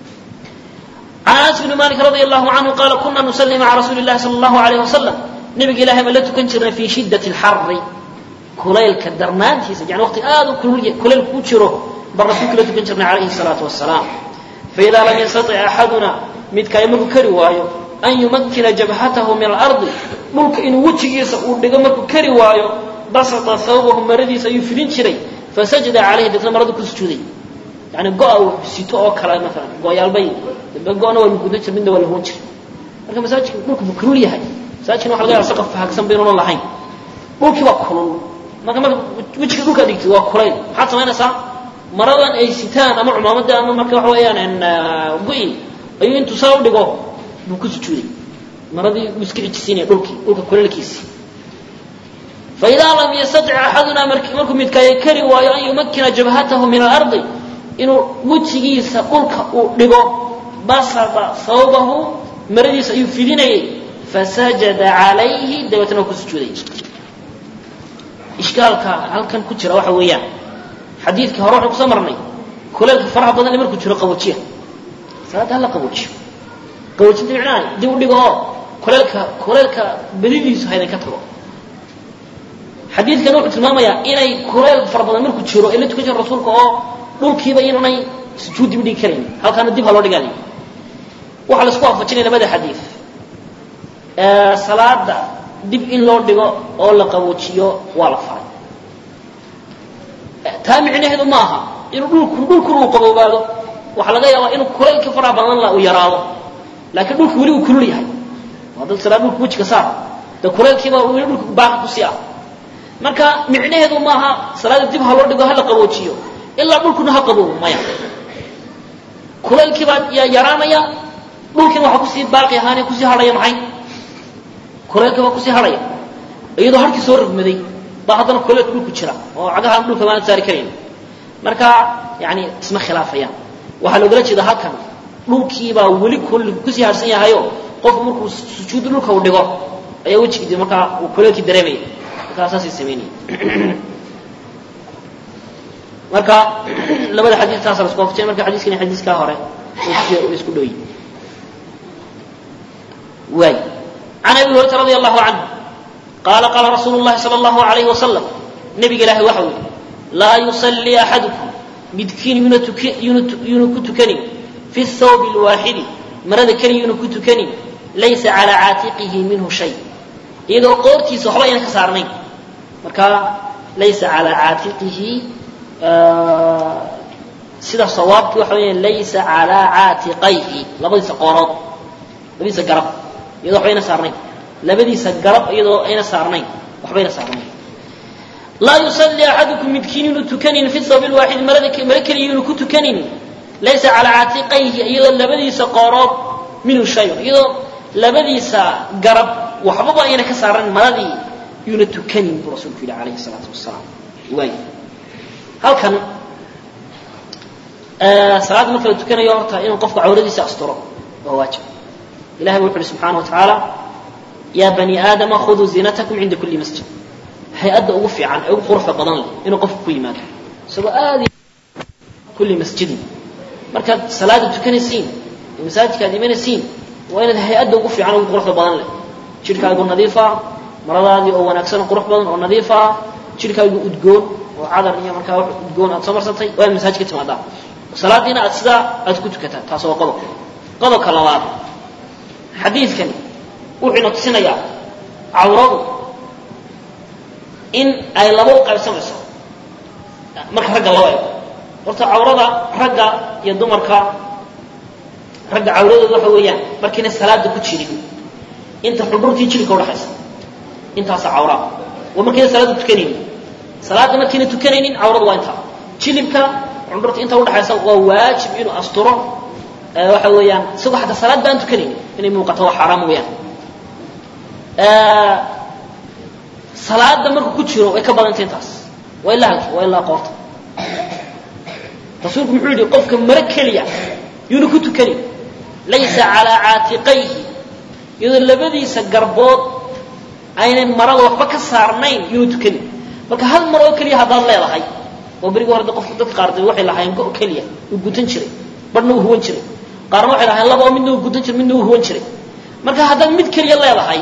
عن أنس بن مالك رضي الله عنه قال كنا نصلي مع رسول الله صلى الله عليه وسلم نبي إلهي ما لا تكنشرنا في شدة الحر كليل كدرنان يعني وقت آذو كليل كوشره بالرسول لا تكنشرنا عليه الصلاة والسلام فإذا لم يستطع أحدنا متك يملك كروايو أن يمكن جبهته من الأرض ملك إن وجهي سأقول لقمك كروايو بسط ثوبه مردي سيفرين شري فسجد عليه دفن مرض كل سجودي يعني قاء سيتو أو كلا مثلا قاء يالبي قاءنا والمقدس من دول الهوجر marka masaajidka dhulku buu kulul yahay masaajidkana waxa laga yaabaa saqaf faagsan baynu lahayn dhulkii waa kulul marka marka wejiga dhulka dhigtay waa kulayl maxaad samaynaysaa maradan ay sitaan ama cumaamada ama marka waxa weeyaan go-i ayuu intuu saa u dhigo buu ku sujuuday maradii buu iska cijisiinaya dhulkii dhulka kulaylkiisii faidaa lam yastatic axadunaa markuu midkaayo kari waayo an yumakkina jabhatahu min alardi inuu wejigiisa dhulka uu dhigo basada thawbahu maradiisa ayuu fidinayay fasajada calayhi dabeetana waa ku sujuuday ishkaalka halkan ku jira waxa weeyaan xadiidkii hore waxaan kusoo marnay kuleelka faraha badan ee markuu jiro qaboojiya salaadda hala qaboojiyo qaboojinta micnaha dib u dhigo oo kuleelka kuleelka badidiisu haydan ka tago xadiidkan wuxuu tilmaamayaa inay kuleel fara badan markuu jiro ee la tukan jiro rasuulka oo dhulkiiba inaanay sujuud dib dhigi karayn halkaana dib ha loo dhigayo waxaa laisku waafajinaya labada xadiid salaada dib in loo dhigo oo la qaboojiyo waa la faray taa micnaheedu ma aha inuu dhulku dhulkuna uu qaboobaado waxaa laga yaabaa inuu kulaylka faraha badan la uu yaraado laakiin dhulku weli uu kulul yahay waa dad salaad dhulka wejiga saar dee kulaylkiiba weli dhulka baaqi kusii ah marka micnaheedu maaha salaada dib ha loo dhigo ha la qaboojiyo ilaa dhulkuna ha qaboobo maya kulaylkii baa yaa yaraanaya dhulkiina waxaa kusii baaqi ahaanee kusii hadhaya maxay kulaylkii baa kusii hadhaya iyadoo harkii soo rogmaday baa haddana kulaylka dhulku jira oo cagahaan dhulka baana saari karayn marka yani isma khilaafayaan waxaa loogala jeeda halkan dhulkiibaa weli kulligu kusii harsan yahayo qofku markuu sujuud dhulka uu dhigo ayaa wejigii markaa uu kulaylkii dareemaya markaa saasay samaynaya marka labada xadiid taasa la isku waafajinay marka xadiiskani xadiiskaa hore way isku dhow yihin واي عن أبي هريرة رضي الله عنه قال قال رسول الله صلى الله عليه وسلم نبي إله وحوي لا يصلي أحدكم midkiin yuna ku tukanin fi thawbi lwaaxidi marada keliya yuna ku tukanin laysa calaa caatiqihi minhu shay iyadoo qoortiisa waxba ayna ka saarnayn marka laysa calaa caatiqihi sida sawaabki waxa weya laysa calaa caatiqayhi labadiisa qoorood labadiisa garab iyadoo waxba ayna saarnayn labadiisa garab iyadoo ayna saarnayn waxbayna saarnayn laa yusalli axadukum midkiin inuu tukanin fi thawbi lwaaxidi marada mara keliya inuu ku tukanin laysa calaa caatiqayhi iyadoo labadiisa qoorood minhu shayun iyadoo labadiisa garab waxbaba ayna ka saaran maradii yuuna tukanin buu rasuulku yidhi calayhi salaatu wasalaam waay halkan salaadda marka la tukanayo horta inuu qofku cawradiisa asturo waa waajib ilahay bu wuxu uhi subxaana wa tacaala yaa bani aadama khuduu ziinatakum cinda kulli masjid hay-adda ugu fiican ee ugu quruxda badan leh inuu qofku ku yimaado isagoo aad kulli masjidin markaad salaada tukanaysiin masaajidka aad imanaysiin waa inaad hay-adda ugu fiican ugu quruxda badan leh jidhkaagu nadiifa maradaadii oo wanaagsan oo qurux badan oo nadiif ah jidhkaagu udgoon oo cadar iyo markaa wax udgoon aad soo marsatay waa in masaajid ka timaadaa salaadiina aad sidaa aad ku tukataa taas waa qodob qodobka labaad xadiidkani wuxuu ina tusinayaa cawradu in ay laba u qaybsamayso marka ragga loo eego horta cawrada ragga iyo dumarka ragga cawradooda waxa weeyaan markiina salaada ku jirin inta xudhurtii jilka udhaxaysa intaasa cawraa waa markiina salaada tukanaynin salaada markiina tukanaynin cawradu waa intaa jilibka xudhurta inta udhaxaysa waa waajib inuu asturo waxa weeyaan isagoo xataa salaad baan tukanaynin inay muuqato waa xaaraam weeyaan salaada markuu ku jiro way ka badantay intaas waa ilaa halki waa ilaa qoorta rasuulku muxuu yidhi qofka maro keliya yuuna ku tukanin laysa calaa caatiqayhi iyadoo labadiisa garbood aynay marada waxba ka saarnayn yuuna tukanin marka hal mar oo keliya haddaad leedahay oo berigi hore qofka dadka qaar waxay lahaayeen go keliya uu gutan jiray barhna uu huwan jiray qaarna waxay lahaayeen laba oo midna uu gutan jiray midna uu huwan jiray marka haddaad mid keliya leedahay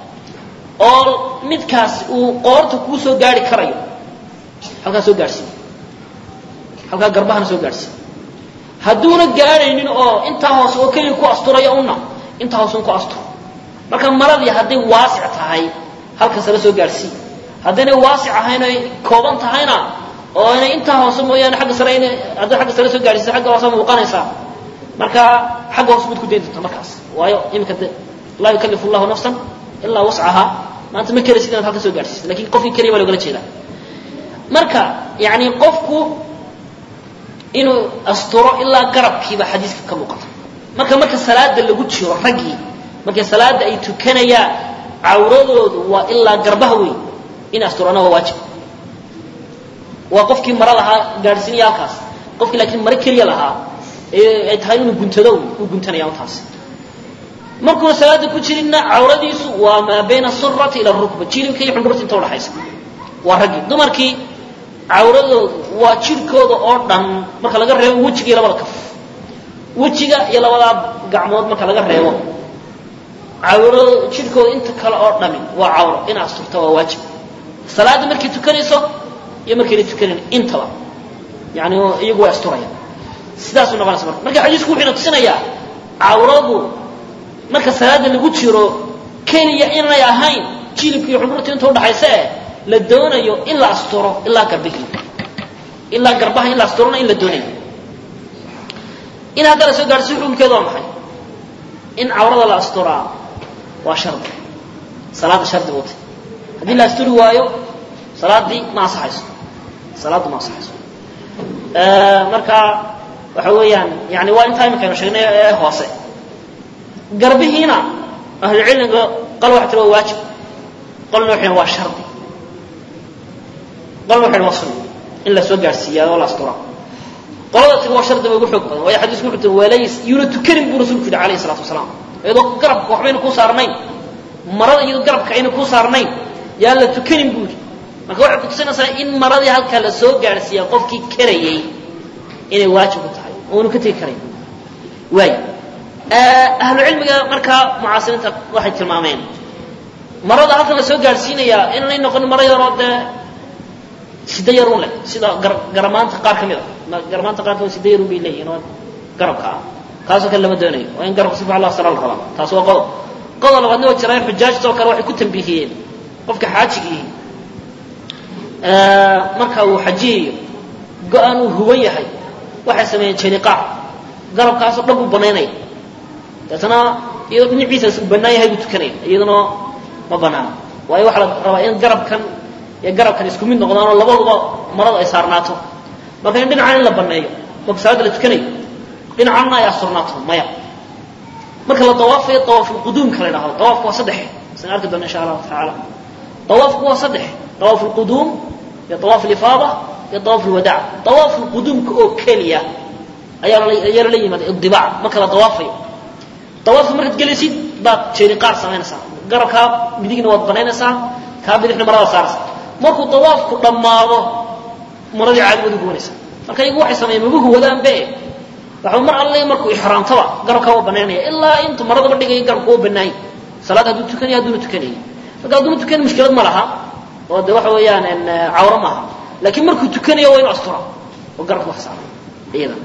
oo midkaas uu qoorta kuu soo gaari karayo halkaa soo gaadhsiin halkaa garbahana soo gaadhsiin hadduuna gaadhaynin oo intaa hoose oo keliya ku asturaya una intaa hoose un ku astur marka maradii hadday waasic tahay halka sare soo gaadhsii haddaynay waasic ahayn oy kooban tahayna oo inay intaa hoose mooyaane agga sare ina hadday agga sare soo gaadhsiisa agga hoose muuqanaysaa marka xagga hoose mid ku dayn doonta markaas waayo iminka de laa yukallifu llahu nafsan ilaa wascahaa maanta ma keraysid inaad halka soo gaadhsiiso lakin qofkii keliya baa loogala jeedaa marka yani qofku inuu asturo ilaa garabkiiba xadiiska ka muuqata marka marka salaada lagu jiro raggii markay salaada ay tukanayaan cawradoodu waa ilaa garbaha weyn in asturana waa waajib waa qofkii maro lahaa gaadhsiinaya halkaas qofkii laakiin maro keliya lahaa ay tahay inuu guntado uu guntanaya taas markuuna salaada ku jirinna cawradiisu waa maa bayna surati ila rukba jilibka iyo xundhurta inta udhaxaysa waa raggii dumarkii cawradoodu waa jirhkooda oo dhan marka laga reebo wejiga iyo labada kaf wejiga iyo labadaa gacmood marka laga reebo cawrado jirhkooda inta kale oo dhami waa cawro in asturta waa waajib salaada markay tukanayso iyo markayna tukanayn intaba yani iyagu way asturaya sidaasuu noqonaysa marka marka xadiisku wuxuu ina tusinayaa cawradu marka salaada lagu jiro keliya inay ahayn jilibka iyo xudhurta inta udhaxaysa eh la doonayo in la asturo ilaa garbihii ilaa garbaha in la asturona in la doonayo in hadda la soo gaadhsi xukunkeedu waa maxay in cawrada la asturaa waa shardi salaada shardi wata haddii la asturi waayo salaadii ma ansaxayso salaaddu ma ansaxayso marka waxa weeyaan yani waa intaa imikaynu sheegnay ee hoose garbihiina ahlucilmiga qal waxa tira waa waajib qolna waxay waa shardi qolna waxay waa sunna in la soo gaadhsiiyaa oo la asturaa qolada tiri waa shardi ba ugu xoog badan waayo xadiisku wuxuu tiri walays yuuna tukanin buu rasuulku yidhi alayhi salatu wasalaam iyadoo garabka waxbayna kuu saarnayn marada iyadoo garabka ayna kuu saarnayn yaan la tukanin buu yidhi marka waxay kutusinaysaa in maradii halkaa la soo gaadhsiiyaa qofkii karayay inay waajib ku tahay oonu ka tegi karayn waay ahlu cilmiga markaa mucaasiriinta waxay tilmaameen marada halkan la soo gaadhsiinayaa inaanay noqon maro yaroo dee sida yarun leh sida garamaanta qaar ka mid a garamaanta qaarkood sida yarun bay leeyihin oo garabka ah kaasoo kale lama doonayo waa in garabka si fiican loo astara la rabaa taas waa qodob qodob labaadna waa jiraa xujaajta oo kale waxay ku tambihiyeen qofka xaajigiihi marka uu xajiyayo go-aan uu huwan yahay waxay sameeyeen janiqaac garabkaasoo dhan buu banaynaya deetana iyadoo dhinaciisa uu bannaan yahay buu tukanaya iyaduna ma banaana waayo waxaa la rabaa in garabkan iyo garabkan isku mid noqdaanoo labaduba maradu ay saarnaato marka in dhinacan in la banneeyo marka salaada la tukanayo dhinacanna ay asturnaato maya marka la dawaafayo dawaafulquduumka la yidhahdo dawaafku waa saddex san arki doona insha allahu tacaala dawaafku waa saddex dawaaf lquduum iyo dawaaf lifaada iyo dawaaf lwadaac dawaaf lquduumka oo keliya ayaa ayaa lala yimaada idibaac marka la dawaafayo dawaafka markaad gelaysid baad jeeniqaar samaynaysaa garabkaa midigna waad banaynaysaa kaa bidixna marada saaraysa markuu dawaafku dhammaado maradii caadi waad uguwanaysaa marka iyagu waxay sameeyeen magu huwadaanbe waxa mar alle markuu ixraamtaba garabkaa waa banaynaya ilaa intu maradaba dhigaya garabku waa banaanya salaad hadduu tukanaya hadduuna tukanaya marka hadduu tukan mushkilad ma laha oo de waxa weeyaan cawro maaha laakiin markuu tukanayo waa inu astura oo garabka wax saara iyada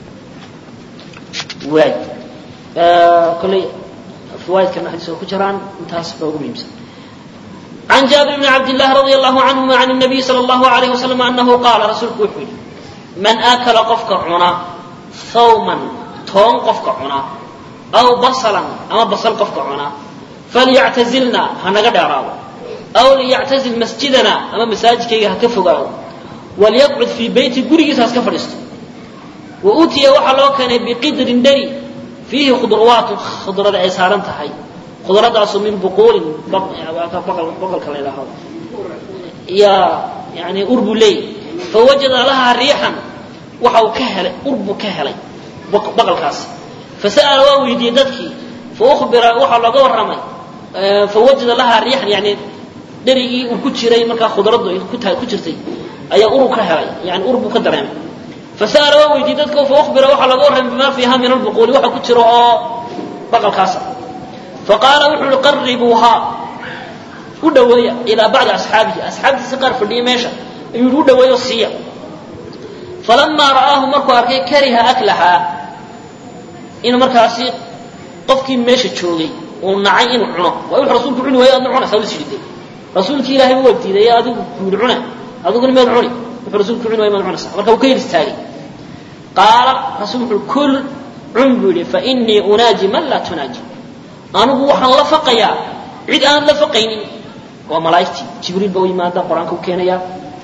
waay kolley riwaayadkana xadiis oo ku jiraan intaas baa ugu muhiimsan عن جابر بن عبد الله رضي الله عنهما عن النبي صلى الله عليه وسلم أنه قال رسولك وحي من آكل قفك عنا ثوما تون قفك عنا أو بصلا أما بصل قفك عنا فليعتزلنا هنقد أراو أو ليعتزل مسجدنا أما مساجد كي هكفقاو وليقعد في بيت قريس هسكفرست وأوتي وحلو كان بقدر دري فيه خضروات خضرة عسارا تحي خضرة من بقول بقل بقل كلا إلى هذا يا يعني أرب لي فوجد لها ريحا وحو كهل أرب كهلي بقل كاس فسأل وويدي ددكي فأخبر وحو لغو الرمي فوجد لها ريحا يعني دري وكتشري مركا خضرة كتها كتشرتي أي أرب كهلي يعني أرب كدرهم فسأل وويدي ددكي فأخبر وحو لغو الرمي بما فيها من البقول وحو كتشرو بقل كاسا فقال وحول قربوها ودوية إلى بعض أصحابه أصحابه سقر في ميشا يقول ودوية السيا فلما رآه مركو أركي كره أكلها إنه مركو أسي قفكي ميشا تشوغي ونعي إنه عنه ويقول رسولك عنه ويا أنه عنه سوي سيدي رسولك إلهي هو ابتدى يا أدو يقول عنه أدو قل ميل عني رسولك عنه ويا أنه عنه مركو كير استاغي قال رسولك كل عنبلي فإني أناجي من لا تناجي anigu waxaan la faqayaa cid aan la faqaynin waa malaaigtii jibriil ba u yimaada qur-aanka u keenaya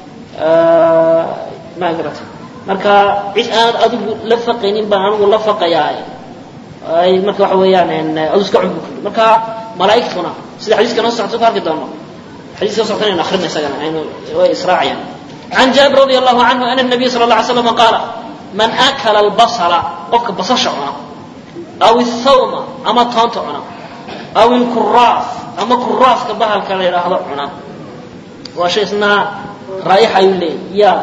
ma garata marka cid aan adigu la faqaynin baan anigu la faqayaa ay marka waxa weeyaan adu iska cunbu kuli marka malaaigtuna sida xadiiska noo socto ku arki doono xadiiska socto inaynu akhrina isagana aynu way israacayaan عن جابر رضي الله عنه أن النبي صلى الله عليه وسلم قال من أكل البصل قفك بصش عنا أو الثوم أما تونت عنا أو الكراث أما كراث كبهل كلا يراهض عنا وشيء اسمها رايحة يلي يا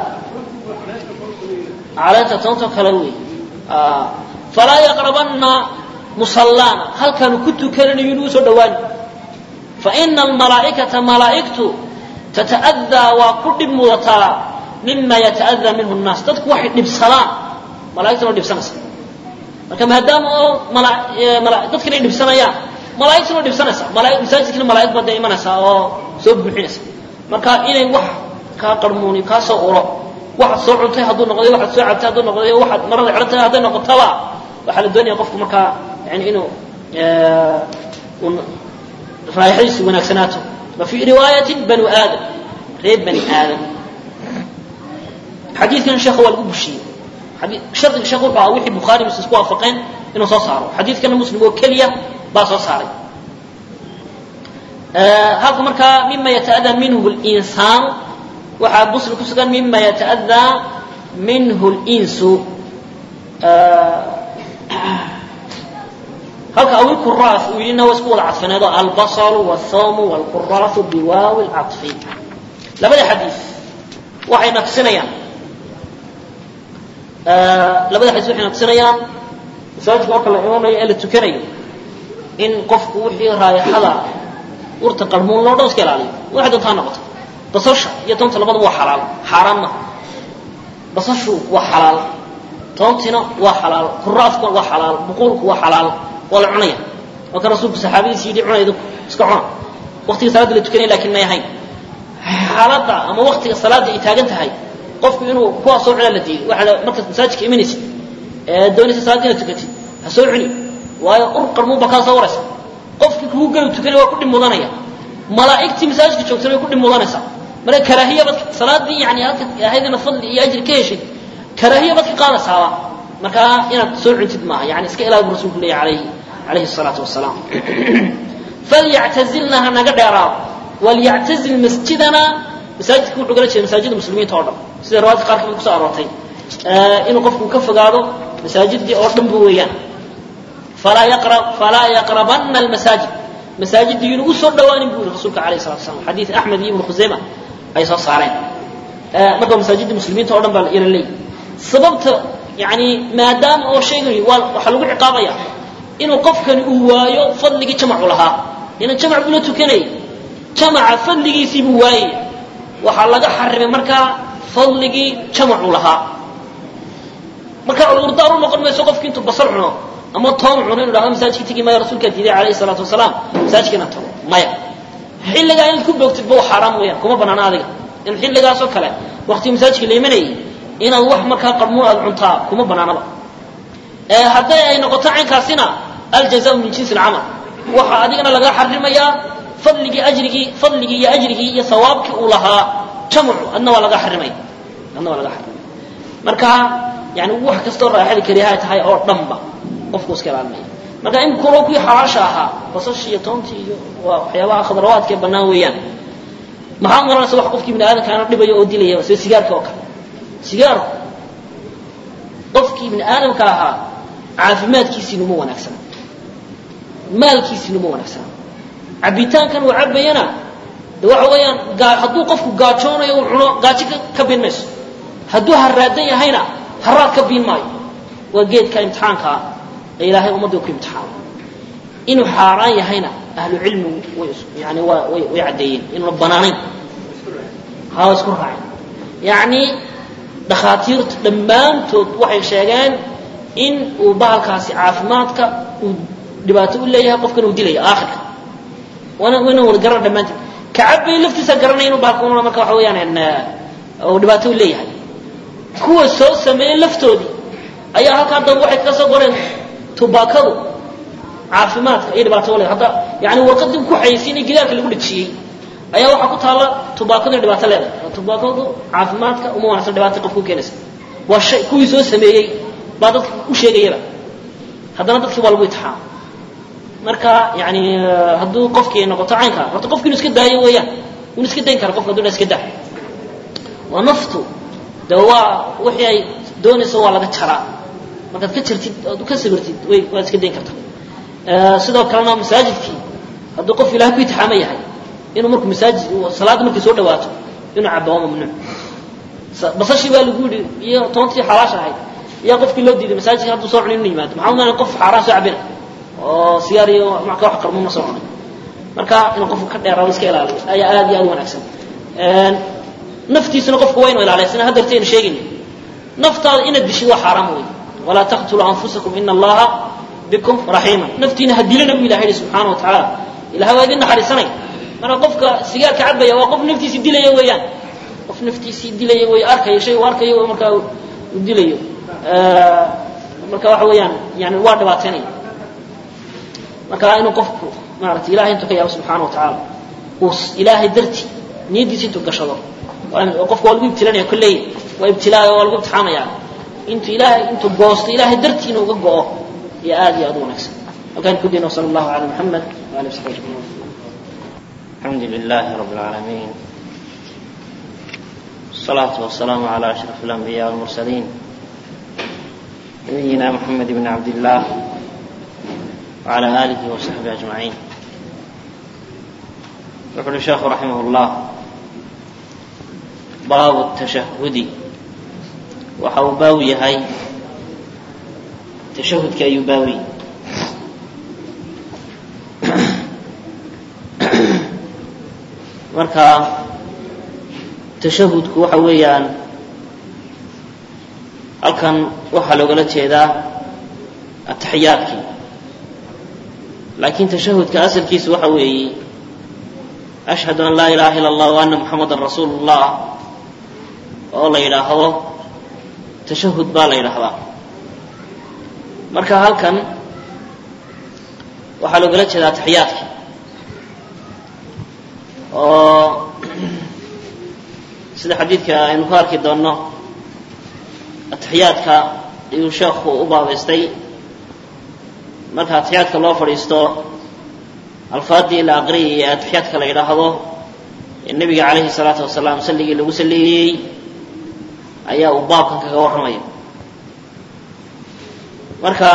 على تونت كلوي آه فلا يقربن مصلانا هل كانوا كنت كان ينوس دوان فإن الملائكة ملائكته تتأذى وكل موتا مما يتأذى منه الناس تدك واحد نبسلان ملائكة نبسلان marka maadaama oo dadkan ay dhibsanayaan malaaigtuna dhibsanaysaa masaajidkina malaaig baa dee imanaysaa oo soo buuxinaysa marka inay wax kaa qarmuuni kaa soo uro waxaad soo cuntay hadduu noqday waxaad soo cabtay hadduu noqday waxaad marada xidhantay hadday noqotaba waxaa la doonaya qofku markaa yani inuu raaixadiisu wanaagsanaato وفي رواية بنو آدم ريب بني آدم حديث كان الشيخ هو الأبشي حديث شرط الشيخ هو وحي بخاري مسلم وافقين إنه صار حديث كان مسلم وكلية باص صار هذا مركا مما يتأذى منه الإنسان وحد مسلم كسكن مما يتأذى منه الإنس halka awil kuraas uu yidhina waa isku wada cadfaneedo albasaru wاthawmu wاlkuraasu biwaawi اlcaطfi labada xadiis waxay naqsinayaan labada xadiis waxay naqsinayaan masaajidka marka la imanayo ee la tukanayo in qofku wixii raayaxada urta qarmuun loo dhan iska ilaaliyo waxay doontaa noqoto basasha iyo toonta labadaba waa xalaal xaaraan maha basashu waa xalaal toontina waa xalaal kuraaskuna waa xalaal buquulku waa xalaal waa la cunaya waa kan rasuulku saxaabadiisi yidhi cuna idinku iska cuna waqtiga salaadda la tukanaya lakin may ahayn xaaladda ama waqtiga salaadda ay taagan tahay qofku inuu kuwaa soo cunaa la diiday waxaa markaad masaajidka imanaysid ee doonaysa salaadda inaad tukatid ha soo cuni waayo ur qarmuun baa kaa soo waraysa qofkii kugu gelu tukanaya waa ku dhib mudanaya malaa'igtii masaajidka joogtana way ku dhib mudanaysaa marka karaahiya bad salaaddii yani halka ahayd inaad fadli iyo ajri ka heshid karaahiya baad ka qaadaysaaba marka inaad soo cuntid maaha yani iska ilaali bu rasulku leeyahy alayhi alayhi الsalaatu wasalaam falyactazilna ha naga dheeraado walyactazil masjidana masaajidka wuxuu gala jeeda masaajida muslimiinta oo dhan sida riwaayadka qaar kamid kuso aroortay inuu qofku ka fogaado masaajidii oo dhan bu weeyaan falaa yaqrab falaa yaqrabana almasaajid masaajidii inuu usoo dhawaanin bu yiri rasuulka alayh الsalatu wasalam xadiid axmed iyo ibnu khusayma ay soo saareen marka masaajidda muslimiinta o dhan baa ila leeyahy sababta yani maadaama oo sheegay waa waxaa lagu ciqaabaya inuu qofkani uu waayo fadligii jamacu lahaa ina jamac buu la tukanayay jamaca fadligiisii buu waayaya waxaa laga xarimay markaa fadligii jamacu lahaa markaa cudurdaar u noqon mayso qofki intuu basal cuno ama toon cuno inu dhahdo masaajidka tegi maya rasuulkaa diiday calayhi salaatu wasalaam masaajidka inaad tago maya xilligaa inaad ku boogtid ba xaaraam weeyaan kuma banaana adiga in xilligaasoo kale waqtiga masaajidka la imanayay inaad wax markaa qarmuun aad cuntaa kuma banaanaba hadday ay noqoto caynkaasina aljazaau min jinsi alcamal waxaa adigana laga xarimayaa fadligii ajrigii fadligii iyo ajrigii iyo sawaabkii uu lahaa jamcu adna waa laga xarimaya adna waa laga xarimaya marka yani wax kastoo raaxadi kariyaha tahay oo dhanba qofku iska ilaalinaya marka in kulo kuwii xalaasha ahaa basashii iyo toontii iyo waa waxyaabaha khadrawaadka ee bannaan weeyaan maxaa maranaysa wax qofkii bini aadamkaana dhibaya oo dilaya sida sigaarka oo kale sigaarku qofkii bini aadamka ahaa caafimaadkiisiina uma wanaagsana maalkiisiina uma wanaagsana cabitaankan uu cabayana de waxa weeyaan hadduu qofku gaajoonayo uu cuno gaajo ka biin mayso hadduu haraadan yahayna haraad ka biin maayo waa geedka imtixaankaa ee ilaahay ummadda ku imtixaano inuu xaaraan yahayna ahlu cilmigu way yani waa way way caddeeyeen inuuna banaanayn haa isku raaceen yacni dhakhaatiirtu dhammaantood waxay sheegeen in uu bahalkaasi caafimaadka uu dhibaato u leeyahay qofkan uu dilaya aakhirka waana wayna wada garan dhammaanteed kacabay laftiisa garanay inuu bahalka una marka waxa weeyaan uu dhibaato u leeyahay kuwa soo sameeyey laftoodii ayaa halkaa dambe waxay kaga soo qoreen tubaakadu caafimaadka iyo dhibaato u leeyahay hadda yani warqadii ku xayeysiinay gidaarka lagu dhajiyey ayaa waxaa ku taalla tubaakadu in dhibaato leedahay tubaakadu caafimaadka uma wanaagsan dhibaata qofku keenaysa waa shay kuwii soo sameeyey baa dadka u sheegayaba haddana dadkii waa lagu itixaama marka yani hadduu qofkii noqoto caynka horta qofki inu iska daayo weeyaan inu iska dayn kara qofka haduu iska daa waa naftu de waa wixii ay doonayso waa laga jaraa markaad ka jartid ood ka sabirtid way waad iska dayn kartaa sidoo kalena masaajidkii hadduu qof ilahay ku itixaama yahay inuu markuu masaajid salaadda markay soo dhawaato inuu cabo waa mamnuuc basashii baa lagu yidhi iyo toontii xalaasha ahayd ayaa qofkii loo diiday masaajidka hadduu soo cunin inu yimaado maxaa umaana qof xaaraan soo cabina oo sigaar iyo marka wax qarmuuna soo cunay marka inuu qofku ka dheeraado iska ilaaliyo ayaa aad iyo aad u wanaagsan naftiisuna qofku waa inu ilaaliya sina haddartaynu sheegayna naftaada inaad dishid waa xaaraam wey walaa taqtuluu anfusakum ina allaha bikum raxiima naftiina ha dilana bu ilahay yihi subxaana wa tacaala ilahay waa idin naxariisanay marka qofka sigaarka cabaya waa qof naftiisii dilaya weeyaan qof naftiisii dilaya wey arkayo shay uu arkayo markaa uu dilayo marka waxa weeyaan yani waa dhibaateynaya marka inuu qofku maarata ilahay intuu ka yaabo subxaana wa tacaala uu ilaahay darti niyaddiisa intuu gashado qofka waa lagu ibtilanaya kolley waa ibtilaayo waa lagu imtixaamaya intuu ilaahay intuu goosto ilaahay dartii inuu uga go'o iyo aad iyo aad u wanaagsan halkaan ku dayna wasala allahu cala muxamed waali wasaxbi ajmaciin الحمد لله رب العالمين الصلاة والسلام على أشرف الأنبياء والمرسلين نبينا محمد بن عبد الله وعلى آله وصحبه أجمعين يقول الشيخ رحمه الله باب التشهد وحو باوي هاي تشهد كأي باوي marka tashahudku waxa weeyaan halkan waxaa loogala jeedaa ataxiyaadkii laakiin tashahudka asalkiisu waxa weeye ashhadu an laa ilaha ila allah wa ana muxamadan rasuulu llah oo la yidhaahdo tashahud baa la yidhaahdaa marka halkan waxaa loogala jeedaa ataxiyaadkii oo sida xadiidka aynu ku arki doonno atixiyaadka ayuu sheekhu u baabaystay marka atixiyaadka loo fadhiisto alfaadii la aqriyay ee atixiyaadka la yidhaahdo ee nebiga calayhi salaatu wasalaam salligii lagu salleeyey ayaa uu baabkan kaga warramaya marka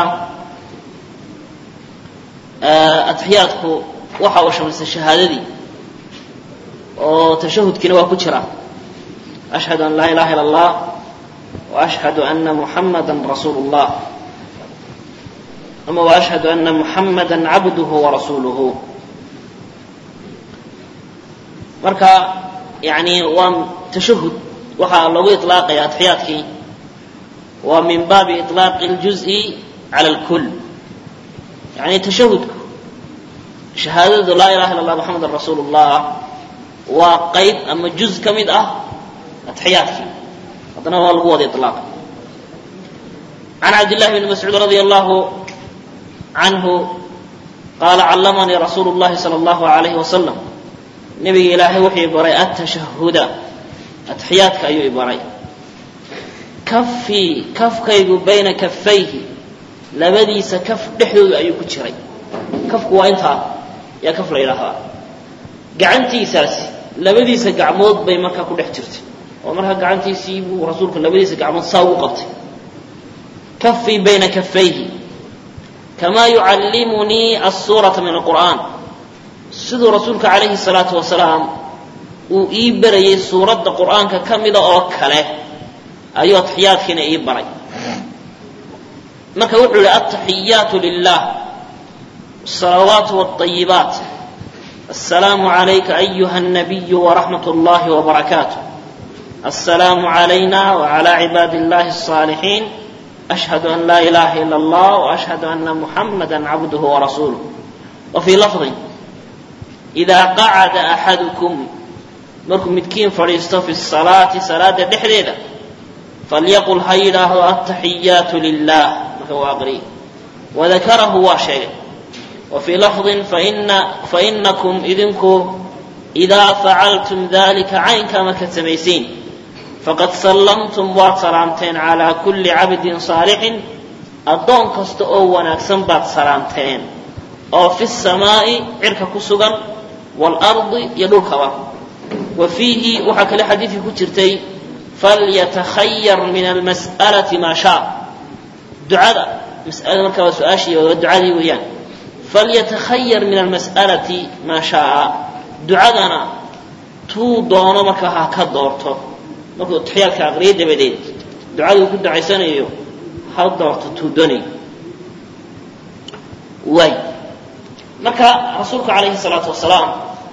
atixiyaadku waxa uu shamaystay shahaadadii oo tashahudkiina waa ku jira ashhadu an laa ilaha ila allah wa ashhadu ana muxamada rasuulu llah ama wa ashhadu ana muxamada cabduhu warasuuluhu marka yani waa tashahud waxaa loogu iطlaaqaya atixiyaadkii waa min baabi iطlaaqi اljuزءi cala اlkul yani tashahudku shahaadadu laa ilaha illa اllah muxamadan rasuulu اllah waa qayb ama juz ka mid ah atixiyaadkii haddana waa lagu wada iطlaaqay can cabd llahi bni mascuud radi allahu canhu qaala callamanii rasuulu اllahi salى اllahu alayhi wasalam nebiga ilaahay wuxuu ibaray atashahuda atixiyaadka ayuu ibaray kafii kafkaygu bayna kafayhi labadiisa kaf dhexdooda ayuu ku jiray kafku waa intaa yaa kaf la yidhaahdaa gacantiisaasi labadiisa gacmood bay markaa ku dhex jirtay oo markaa gacantiisii buu rasuulku labadiisa gacmood saa ugu qabtay kafii bayna kafayhi kamaa yucallimunii asuurata min alqur'aan siduu rasuulka calayhi salaatu wasalaam uu ii barayay suuradda qur'aanka ka mida oo kale ayuu atixiyaadkiina ii baray marka wuxuu yihi altaxiyaatu lilah الصلوات والطيبات السلام عليك أيها النبي ورحمة الله وبركاته السلام علينا وعلى عباد الله الصالحين أشهد أن لا إله إلا الله وأشهد أن محمدا عبده ورسوله وفي لفظ إذا قعد أحدكم مركم متكين فريستو في الصلاة صلاة دحديدة فليقل هيدا التحيات لله هو أقري وذكره وشيء وفي لفظ فإن فإنكم إذنكم إذا فعلتم ذلك عين كما كتميسين فقد سلمتم وسلامتين على كل عبد صالح أدون كست أو ونكسن بات سلامتين أو في السماء عرك كسغا والأرض يدوك وفيه وحكى لحديث كترتي فليتخير من المسألة ما شاء دعاء مسألة مركبة سؤاشي ودعاء ويان فليتخير من المسألة ما شاء دعادنا تو دونو marka ha ka doorto markuu taxiyaalka aqriyo dabadeed ducadu ku ducaysanayo ha doorto tuu doonayo waay marka rasuulku calayhi salaatu wasalaam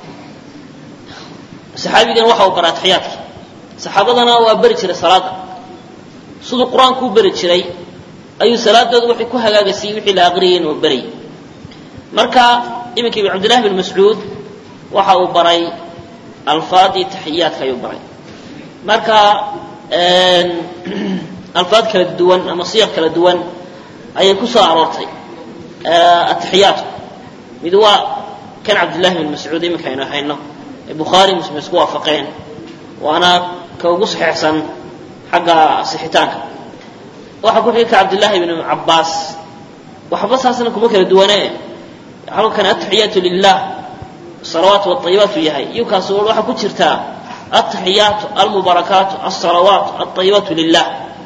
saxaabigan waxa uu baraa taxiyaadka saxaabadana waa beri jiray salaada siduu qur-aanku u beri jiray ayuu salaadooda waxay ku hagaagaysay wixii la aqriyay inuu berayay marka iminka ibn cabdillahi bin mascuud waxa uu baray alfaadii taxiyaadka ayuu baray marka alfaad kala duwan ama siyaq kala duwan ayay ku soo aroortay ataxiyaadku mid waa kan cabdillahi bin mascuud iminka aynu hayno ee bukhaari muslim isku waafaqeen waana ka ugu saxiixsan xagga sixitaanka waxaa ku xigka cabdillahi bin cabbaas waxba saasna kuma kala duwane halkan ataxiyaatu lilah salawaat wاطayibaatu yahay iyo kaas waxaa ku jirtaa ataxiyaatu almubarakaatu alsalawaat alطayibaatu lilah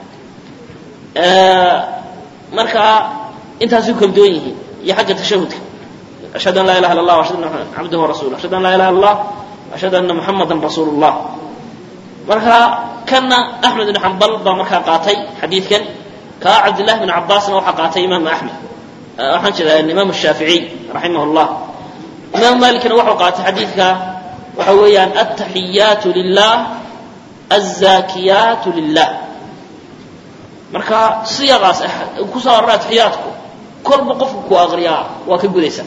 marka intaasay kala duwan yihiin iyo xagga tashahudka ashhadu an laa ilaha illa allah ashhadu anna cabduhu warasuuluh ashhadu an laa ilaha illa allah ashhadu anna muxamadan rasuulu llah marka kana axmed ibn xambal baa markaa qaatay xadiidkan kaa cabdillahi bn cabaasna waxaa qaatay imaam axmed waxaan jeedaa imaam shaaficiy raximah llah imaam malikna wuxuu qaatay xadiidka waxa weeyaan altaxiyaatu lilah alzaakiyaatu lilah marka siyaqaas kusoo arora atixiyaadku kolba qofku ku aqriyaa waa ka gudaysa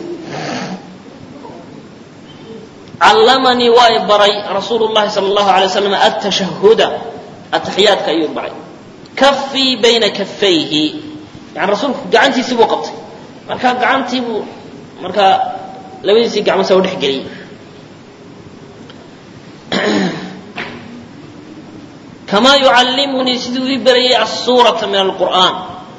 callamanii waa i baray rasuulu llahi sala allahu alay waslam altashahuda ataxiyaadka ayuu baray kafii bayna kafayhi yani rasuulku gacantiisii buu qabtay marka gacantii buu markaa labadiisii gacmood saa u dhex geliyey kamaa yucallimunii siduu ii barayay asuurata min alqur'aan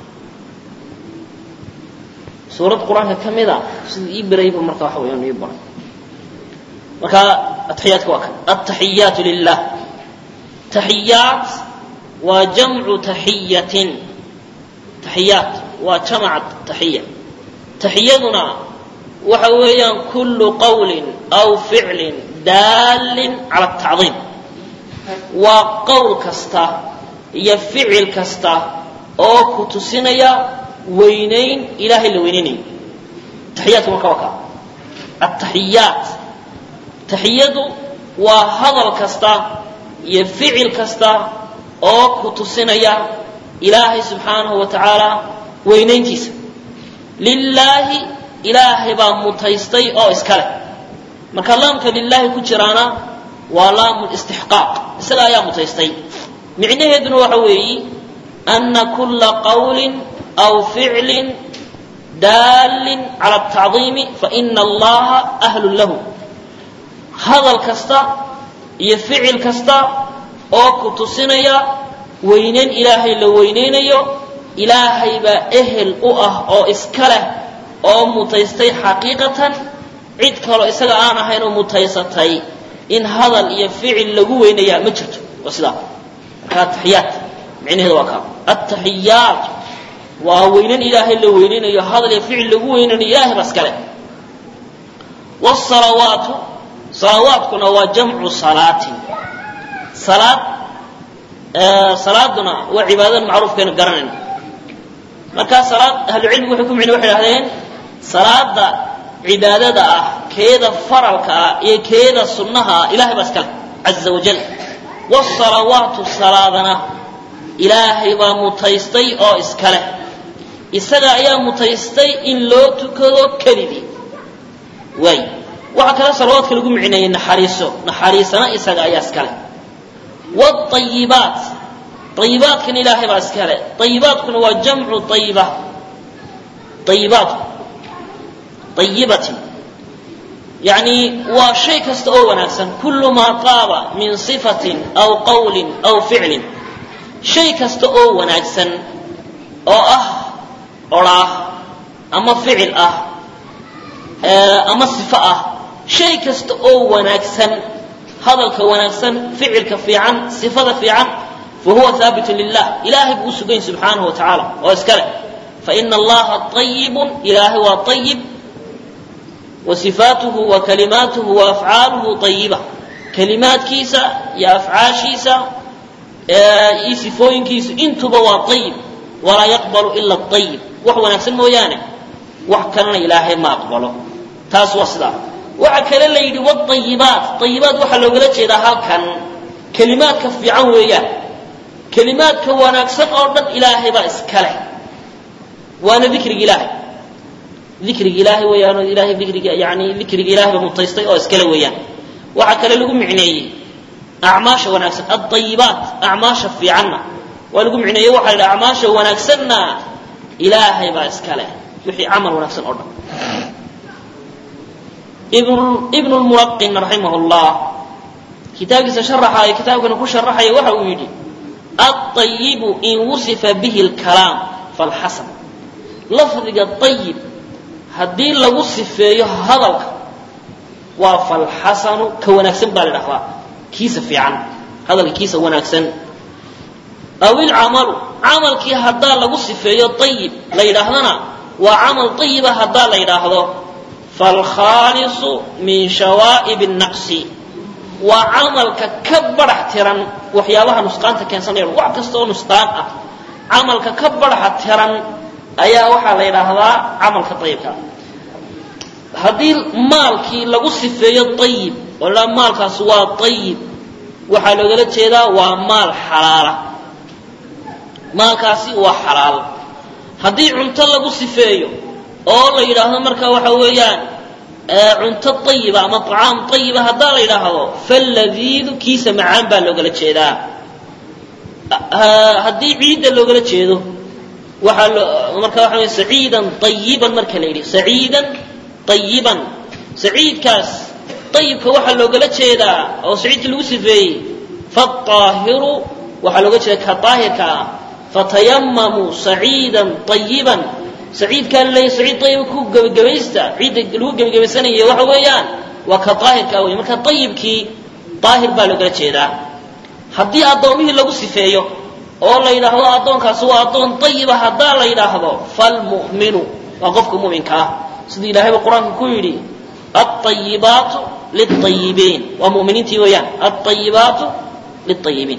suurad qur-aanka ka mida siduu ii barayay buu marka waxa weeyaan ii baray marka ataxiyaadka waa kan altaxiyaatu lilah taxiyaat waa jamcu taxiyatin taxiyaat waa jamaca taxiya taxiyaduna waxa weeyaan kullu qawlin aw ficlin daalin cala atacdiim waa qowl kasta iyo ficil kasta oo ku tusinaya weynayn ilaahay la weynaynayo taxiyaadku marka waa kaa ataxiyaat taxiyadu waa hadal kasta iyo ficil kasta oo ku tusinaya ilaahay subxaanahu wa tacaala weynayntiisa lilaahi ilaahay baa mutaystay oo iska leh marka laamka lilaahi ku jiraana waa laamu istixqaaq isaga ayaa mutaystay micnaheeduna waxa weeyi ana kula qawlin aw ficlin daalin cala atacdiimi faina allaha ahlun lahu hadal kasta iyo ficil kasta oo ku tusinaya weynayn ilaahay la weynaynayo ilaahay baa ehel u ah oo iska leh oo mutaystay xaqiiqatan cid kaloo isaga aan ahayn oo mutaysatay in hadal iyo ficil lagu weynayaa ma jirto waa sidaa marka ataxiyaat micnaheedu waa kaa ataxiyaat waa weynan ilaahay la weynaynayo hadal iyo ficil lagu weynaynayo ilahay baa iska leh wsalawaatu salawaatkuna waa jamcu salaatin salaad salaaduna waa cibaadada macruufkeenu garanayna markaa salaad ahlucilmigu waxay ku micna waxay dhahdeen salaada cibaadada ah keeda faralka ah iyo keeda sunnaha ah ilahay baa iska leh caza wajal wsalawaatu salaadana ilaahay baa mutaystay oo iska leh isaga ayaa mutaystay in loo tukado kelidii waay waxaa kale salawaadka lagu micneeyey naxariiso naxariisana isaga ayaa iska leh wاayibaat ayibaadkana ilaahay baa iska leh ayibaadkuna waa jamcu ayiba ayibaatku ayibatin yani waa shay kasta oo wanaagsan kulu maa qaaba min صifatin aw qawlin aw ficlin shay kasta oo wanaagsan oo ah oraah ama ficil ah ama sifo ah shay kasta oo wanaagsan hadalka wanaagsan ficilka fiican sifada fiican fahuwa haabitu lilah ilahay buu u sugayn subxaanahu wa tacaala oo iska leh faina allaha ayibun ilaahay waa ayib wa sifaatuhu wa kalimaatuhu wa afcaaluhu ayiba kalimaadkiisa iyo afcaashiisa iyo sifooyinkiisu intuba waa ayib walaa yaqbalu ila ayib wax wanaagsan mooyaane wax kalena ilaahay ma aqbalo taas waa sidaa waxaa kale la yidhi wاayibaat ayibaat waxaa loogala jeedaa halkan kelimaadka fiican weeyaan kelimaadka wanaagsan oo dhan ilaahay baa iska leh waana dikriga ilaahay dikriga ilaahay weeyaan oo ilahay dikriga yani dikriga ilahay ba mutaystay oo iskale weeyaan waxaa kale lagu micneeyey acmaasha wanaagsan aayibaat acmaasha fiicanna waa lagu micneeyey waxa la yidhi acmaasha wanaagsanna ilaahay baa iska leh wixii camal wanaagsan oo dhan ibn lmulaqin raximah llah kitaabkiisa sharaxaaya kitaabkana ku sharaxaya waxa uu yidhi aayibu in wusifa bihi lkalaam falxasan lafdiga ayib haddii lagu sifeeyo hadalka waa falxasanu ka wanaagsan baa la dhahdaa kiisa fiican hadalka kiisa wanaagsan aw ilcamalu camalkii haddaa lagu sifeeyo ayib la yidhaahdana waa camal ayiba haddaa la yidhaahdo falkhaalisu min shawaa'ib naqsi waa camalka ka barax tiran waxyaabaha nusqaanta keensanaya wax kasta oo nusqaan ah camalka ka baraxa tiran ayaa waxaa la yidhaahdaa camalka ayibka haddii maalkii lagu sifeeyo ayib oo la maalkaas waa ayib waxaa loogala jeedaa waa maal xalaala maalkaasi waa xalaal haddii cunto lagu sifeeyo oo la yidhaahdo marka waxa weeyaan cunto ayiba ama acaam ayiba haddaa la yidhaahdo faladiidu kiisa macaan baa loogala jeedaa haddii ciidda loogala jeedo waxaa lo marka waxa wey saciidan ayiban marka la yidhi saciidan ayiban saciidkaas ayibka waxaa loogala jeedaa oo saciidkii lagu sifeeyey faaahiru waxaa looga jeeda ka daahirka ah fatayamamuu saciidan ayiban saciidkaa laleeyahy saciid ayiba ku gebagabaysta ciidda lagu gebagabaysanaya waxa weeyaan waa ka daahirkaa wey marka ayibkii daahir baa loogala jeedaa haddii addoomihii lagu sifeeyo oo la yidhaahdo addoonkaasi waa addoon ayiba haddaa la yidhaahdo falmu'minu waa qofka mu'minka ah siduu ilahayba qur-aanka ku yidhi aayibaatu liayibiin waa muminiintii weeyaan aayibaatu liayibiin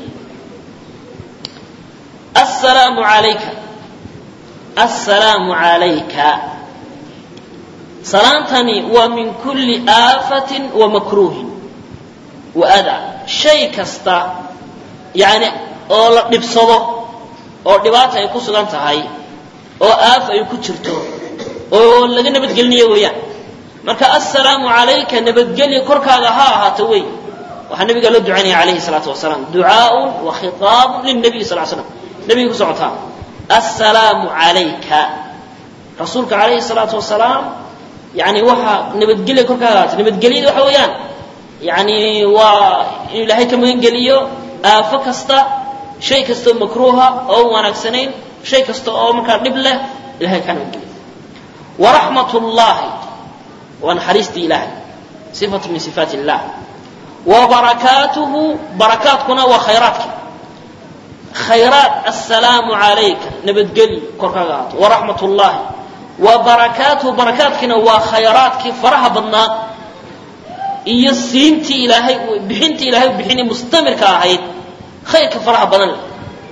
asalaamu alayka assalaamu calayka salaantani waa min kulli aafatin wa makruuhin wa adaa shay kasta yani oo la dhibsado oo dhibaata ay ku sugan tahay oo aaf ay ku jirto oo laga nabadgelinayo weeyaan marka assalaamu calayka nabadgelya korkaaga ha ahaato wey waxaa nabiga loo ducaynaya alayhi salaatu wasalaam ducaaun wa khitaabun lilnabiy sal l slam nabiga ku socotaa assalaamu calayka rasuulka calayhi salaatu wasalaam yani waxaa nabadgelya korkaaga ahaata nabadgelyada waxa weeyaan yani waa inuu ilaahay ka magan geliyo aafo kasta shay kastoo makruuha oo wanaagsanayn shay kasta oo markaa dhib leh ilahay kaa nabadgeliyo waraxmat llahi waa naxariistii ilaahay sifatu min sifaat illah wa barakaatuhu barakaadkuna waa khayraadki khayraat assalaamu calayka nabadgelyo korkaaga ahaato waraxmat llahi wa barakaatuhu barakaadkiina waa khayraadkii faraha badnaa iyo siintii ilaahay bixintii ilahay bixinay mustamirka ahayd khayrka faraha badan leh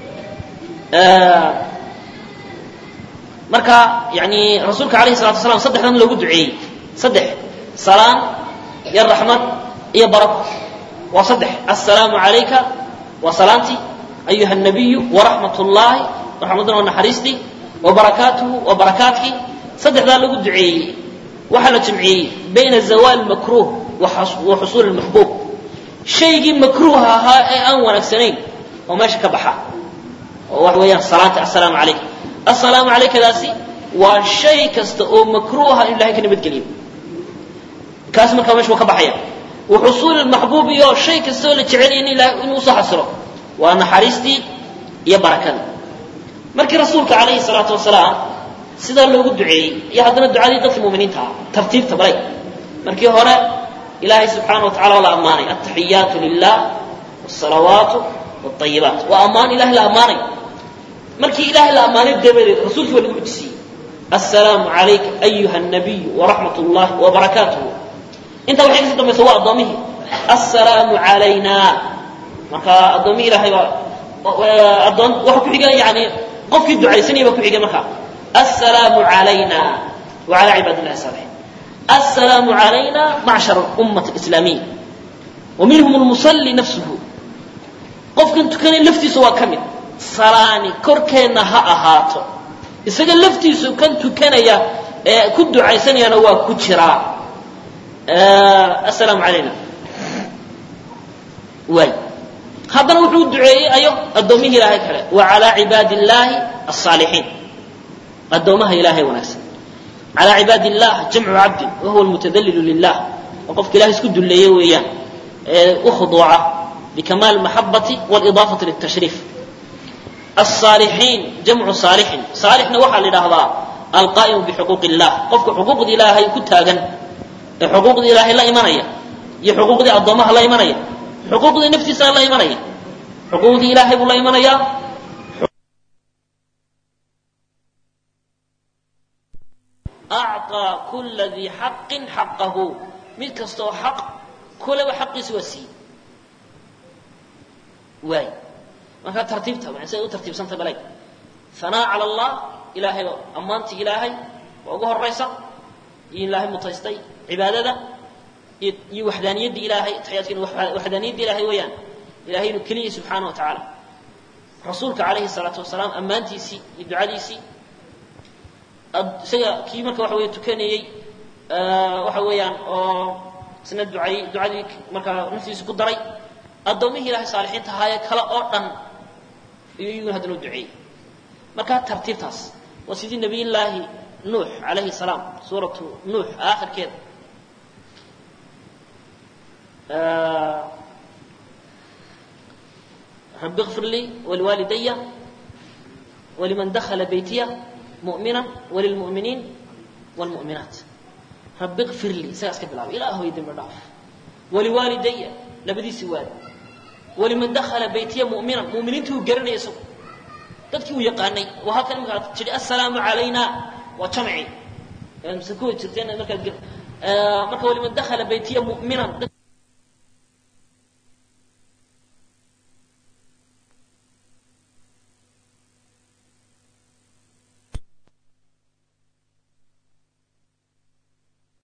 marka yani rasuulka alayhi salatu wasalaam saddexdan loogu duceeyey saddex salaan iyo raxmad iyo barako waa saddex assalaamu calayka waa salaantii ayuha nabiyu waraxmat llahi raxmaduna waa naxariistii wa barakaatuhu waa barakaadkii saddexdaa lagu duceeyey waxaa la jamciyey bayna zawaal makruh wa xusuul maxbuub shaygii makruuha ahaa ee aan wanaagsanayn oo meesha ka baxa oo waxa weeyaan salaanta assalaamu calayka assalaamu calaykadaasi waa shay kasta oo makruuha in ilahay ka nabadgeliyo kaas markaa meesha waa ka baxaya wa xusuul maxbuub iyo shay kasta oo la jecelaya in ilahay inuu usoo xasilo waa naxariistii iyo barakada markii rasuulka calayhi salaatu wasalaam sidaa loogu duceeyey iyo haddana ducadii dadka muminiinta ah tartiibta balay markii hore ilahay subxaana wa tacala waa la ammaanay altaxiyaatu lilah wsalawaatu wاayibaat waa ammaan ilahay la ammaanay markii ilahay la ammaanay dabadeed rasuulkii waa lagu xujisiiyey assalaamu calayka ayuha nabiyu waraxmat llahi wabarakaatuhu intaa waxay kasii dambaysa waa addoomihii assalaamu calayna marka addoomihi ilahay baa adoon waxa ku xiga yani qofkii ducaysanaya baa ku xigay marka assalaamu calayna wacala cibaad illahi saalixiin assalaamu calayna macshar ummat islaamiya wa minhum lmusalli nafsuhu qofkan tukanay laftiisa waa ka mid salaani korkeenna ha ahaato isaga laftiisu kan tukanaya ee ku ducaysanayana waa ku jiraa assalaamu calayna waay haddana wuxuu duceeyey ayo addoommihii ilaahay kale wa calaa cibaadi illaahi alsaalixiin addoomaha ilaahay wanaagsan calaa cibaadi illah jamcu cabdin wa huwa almutadallilu lilah oo qofka ilahay isku dulleeye weeyaan ee u khuduuca bikamaal maxabati walidaafati liltashriif alsaalixiin jamcu saalixin saalixna waxaa la yidhaahdaa alqaa'imu bixuquuqi illah qofka xuquuqda ilaahay ku taagan ee xuquuqda ilaahay la imanaya iyo xuquuqdii addoomaha la imanaya xuquuqdii naftiisana la imanaya xuquuqdii ilaahay buu la imanayaa acطaa kula dii xaqin xaqahu mid kastaoo xaq kuleba xaqiisa waa siiyey waay markaa tartiibta siday u tartiibsantay baleg hanaa cala allah ilaahay ammaantii ilaahay waa ugu horaysa iyo ilaahay mutaystay cibaadada iyo waxdaaniyaddii ilaahay taxiyaadkiina waxdaaniyaddii ilaahay weeyaan ilahay inuu keliya subxaana wa tacaala rasuulka calayhi salaatu wasalaam ammaantiisii iyo ducadiisii isaga kii marka waxa weeye tukanayey waxa weeyaan oo isna ducay ducadii markaa naftiisa ku daray addoommihii ilahay saalixiinta ahaayee kale oo dhan iyo iyaguna haddana u duceeyey marka tartiibtaas waa sidii nabiyullaahi nuux calayhi salaam suuratu nuux aakhirkeeda رب اغفر لي ولوالدي ولمن دخل بيتي مؤمنا وللمؤمنين والمؤمنات رب اغفر لي ساسك بالله إله يدم الضعف ولوالدي لبدي سواد ولمن دخل بيتي مؤمنا مؤمنين تو قرن يسو dadkii uu yaqaanay waa halkan markaa jiri assalaamu calayna waa jamci masakuu jirteen markaa marka waliman dakhala baytiya mu'minan